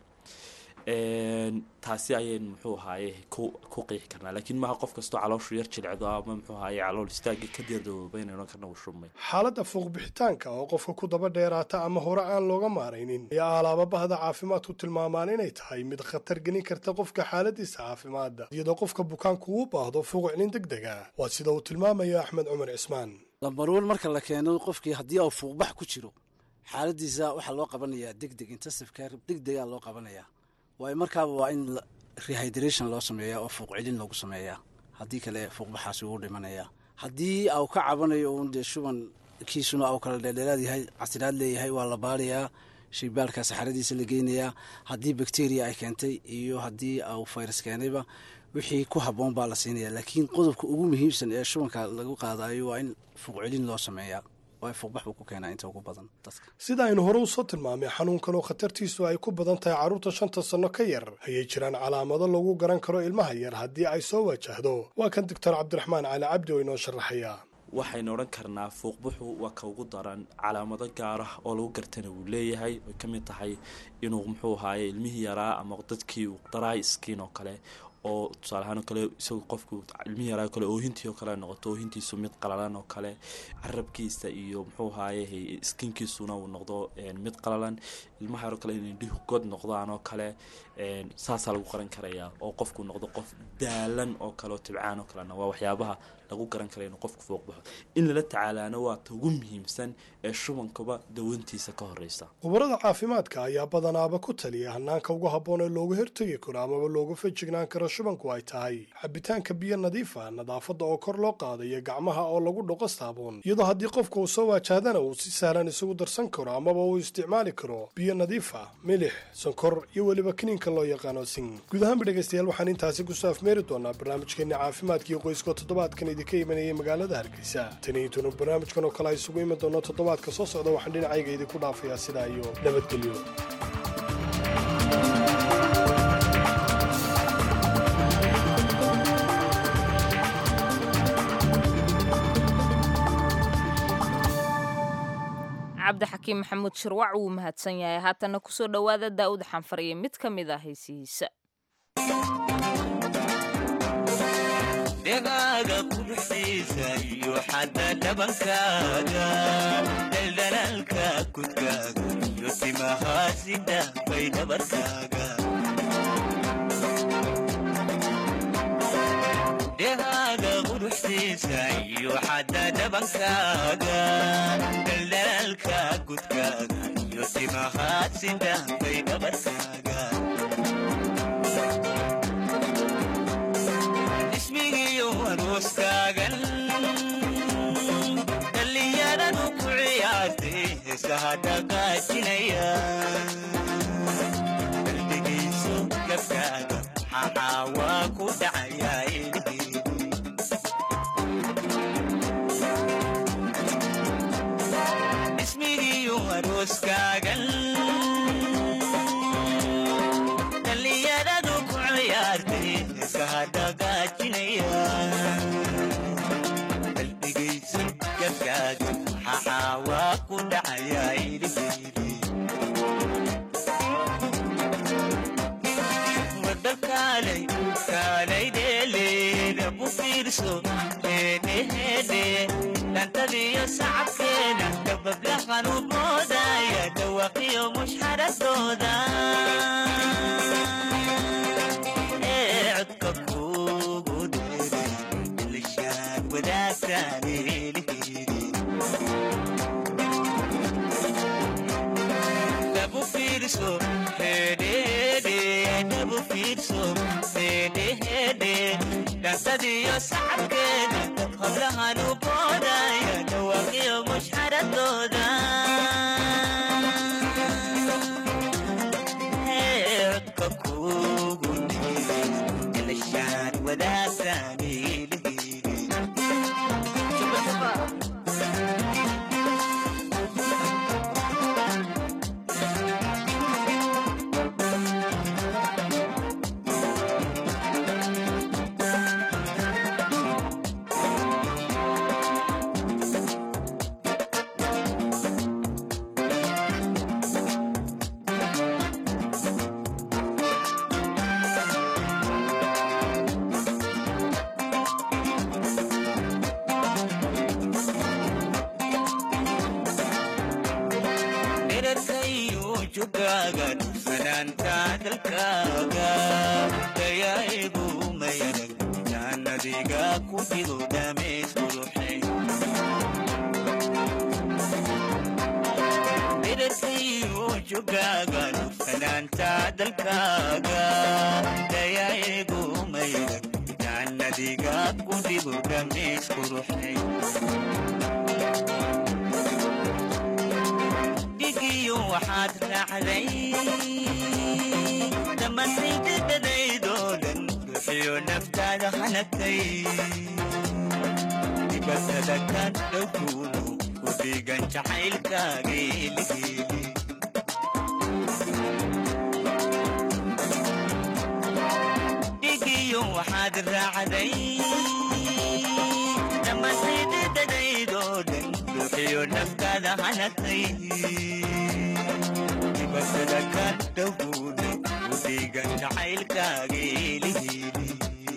taasi ayaynu muxuu ahaaye ku qiixi karnaa laakiin maaha qof kastoo calooshu yar jilicdo ama muxuu ahaaye calool istaagi ka diardawooba inaynu karna u shubmay
xaaladda fuuqbixitaanka oo qofka ku daba dheeraata ama hore aan looga maaraynin ayaa alaaba bahda caafimaadku tilmaamaan inay tahay mid khatar gelin karta qofka xaaladiisa caafimaadda iyadoo qofka bukaanku uu baahdo fuuqiclin deg dega waa sida uu tilmaamaya axmed cumar cismaan
lambarwan marka la keeno qofkii haddii uu fuuqbax ku jiro xaaladiisa waxaa loo qabanayaa deg deg intensive care deg degaa loo qabanayaa waayo markaaba waa in rehydration loo sameeyaa oo fuuq celin loogu sameeyaa haddii kale fuuqbaxaasi wuu dhimanayaa haddii au ka cabanayo uun dee shuban kiisuna au kala dheerdheeraad yahay casiraad leeyahay waa la baarayaa shaybaarka saxaradiisa la geynayaa haddii bacteria ay keentay iyo haddii au virus keenayba wixii ku habboon baa la siinaya laakiin qodobka ugu muhiimsan ee shubanka lagu qaadayo waa in fuuq celin loo sameeyaa fuuqbax buu ku keenaa inta ugu badan dadka
sida aynu hore usoo tilmaamay xanuunkan oo khatartiisu ay ku badan tahay carruurta shanta sanno ka yar ayay jiraan calaamado lagu garan karo ilmaha yar haddii ay soo wajahdo waa kan doctor cabdiraxmaan cali cabdi oo inoo sharaxaya
waxaynu odhan karnaa fuuqbuxu waa ka ugu daran calaamado gaar ah oo lagu gartana wuu leeyahay ay ka mid tahay inuu muxuu ahaaye ilmihii yaraa ama dadkii dry skin oo kale oo tusaale ahaan oo kale isagu qofku ilmihi yaraa kale oohintii oo kale noqoto oohintiisu mid qalalan oo kale carabkiisa iyo muxuu ahaaye skinkiisuna uu noqdo mid qalalan ilmaha yaroo kale inay indhihu god noqdaan oo kale saasaa lagu qaran karayaa oo qofku noqdo qof daalan oo kale oo tibcaan oo kalena waa waxyaabaha lagu garan kara inuu qofku fuuq baxo in lala tacaalaana waa ta ugu muhiimsan ee shubankaba dawantiisa ka horeysa
khubarada caafimaadka ayaa badanaaba ku taliya hanaanka ugu habboon ee looga hortegi karo amaba looga fejignaan karo shubanku ay tahay cabitaanka biyo nadiifa nadaafadda oo kor loo qaadayo gacmaha oo lagu dhoqo saabuun iyadoo haddii qofka uu soo waajahdana uu si sahlan isugu darsan karo amaba uu isticmaali karo biyo nadiifa milix sonkor iyo weliba kiniinka loo yaqaano sing guud ahaanba dhegaystayaal waxaan intaasi kusoo afmeeri doonaa barnaamijkeena caafimaadkiiyo qoyska toddobaadkan idinka imanayay magaalada hargeysa tani intunu barnaamijkan oo kale ay isugu iman doono toddobaadka soo socda waxaan dhinacayga idinku dhaafayaa sidaa iyo nabadgelyo
cabdixakiim maxamuud shirwac wuu mahadsan yahay haatana kusoo dhowaada daa'uud xanfar iyo mid ka mid ah haysihiisa
dhegaaga quruxsiisa iyo xadda dhabankaaga daldalaalka kudkaaga iyo timahaasi dhaafay dhabarkaaga dhehaaga quruxsiisa iyo xadda dhabankaaga dhaldhalaalka gudkaaga iyo timahaasi dhaafay dhabarkaaga ismigiyo arooskaagan dhallinyaradu ku ciyaartay heesaha dhaqaajinaya qalbigayso gabkaaga maxaa waa ku dhacayaa ilhiidi ismigiyo arooskaagan dhallinyaradu ku ciyaartay heesaha dhaqaajinaya qalbigayso gabkaaga maxaa waa ku dhacayaa ilhiidi wadakaalay kaalay dheeleeda ku fiirso heedheheedhe dhantadiyo sacabkeeda dababla qanuumoodaya dhawaqiyo mushxaradooda ee codka kuugu dheeray ilishaan wadaagtaan elihiidi dhabu fiirso hedhede dhabu fiirso hedhehede dhantadiyo sacabkeeda hablahan u boodaya dhawaaqiyo mushxaradooda codka kuugu dhiiray ilishaan wadaagtaan elihiidi dherarkayo jogaaga fanaanta dalkaaga dayaigu mayanag jaannadiga ku jiro dhameys quruxay dherarkayo jogaaga fanaanta dalkaaga dayaigu mayanag jaannadiga ku jiro dhameys quruxay dhigiyo waxaad raacday dhammaantaydadadaydoo dhan ruuxiyo naftaada hanagtay dibatada ka dhowkuunu ku dhiigan jacaylkaaga eligeeli dhigiyo waxaad raacday dhammaantaydadadaydoo dhan ruuxiyo naftaada hanagtay dibatada ka dhowkuunu ku dhiigan jacaylkaaga eligeeli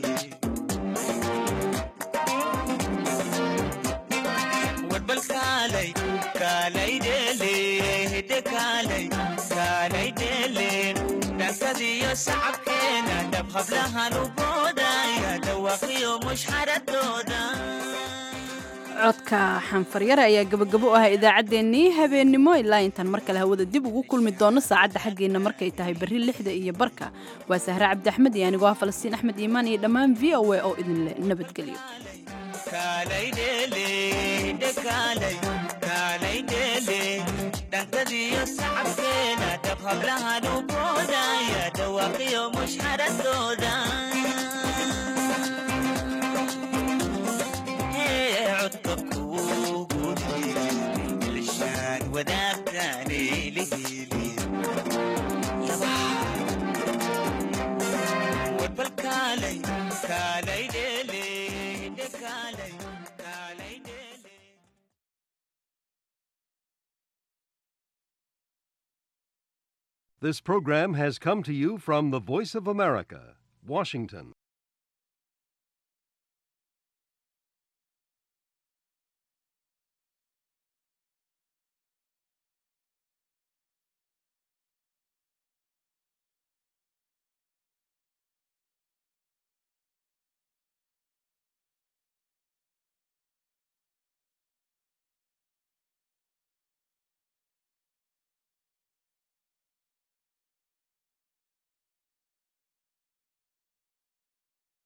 warbal kaalay kaalay dheele hidde kaalay kaalay dheele dhankadiyo sacabkeena dhab hablahan u boodaya dhawaaqiyo mushxaradooda
codka xanfaryare ayaa gabagabo u ah idaacaddeenii habeennimo ilaa intaan mar kale hawada dib ugu kulmi doono saacadda xaggeenna markay tahay berri lixda iyo barka waa sahre cabdi axmed iyo anigoo ah falastiin axmed iimaan iyo dhammaan v o a oo idinle nabadgelyo
kaalay dheele hidde kaalay kaalay dheele dhankadiyo sacabkeena dhab hablahan u boodaya dhawaaqiyo mushxaradooda Hee, codka kuugu dhiiray ilishaan wadaagtaan elihiili warbal kaalay kaalay dheele hidde kaalay kaalay dheele
This program has come to you from the Voice of America, Washington.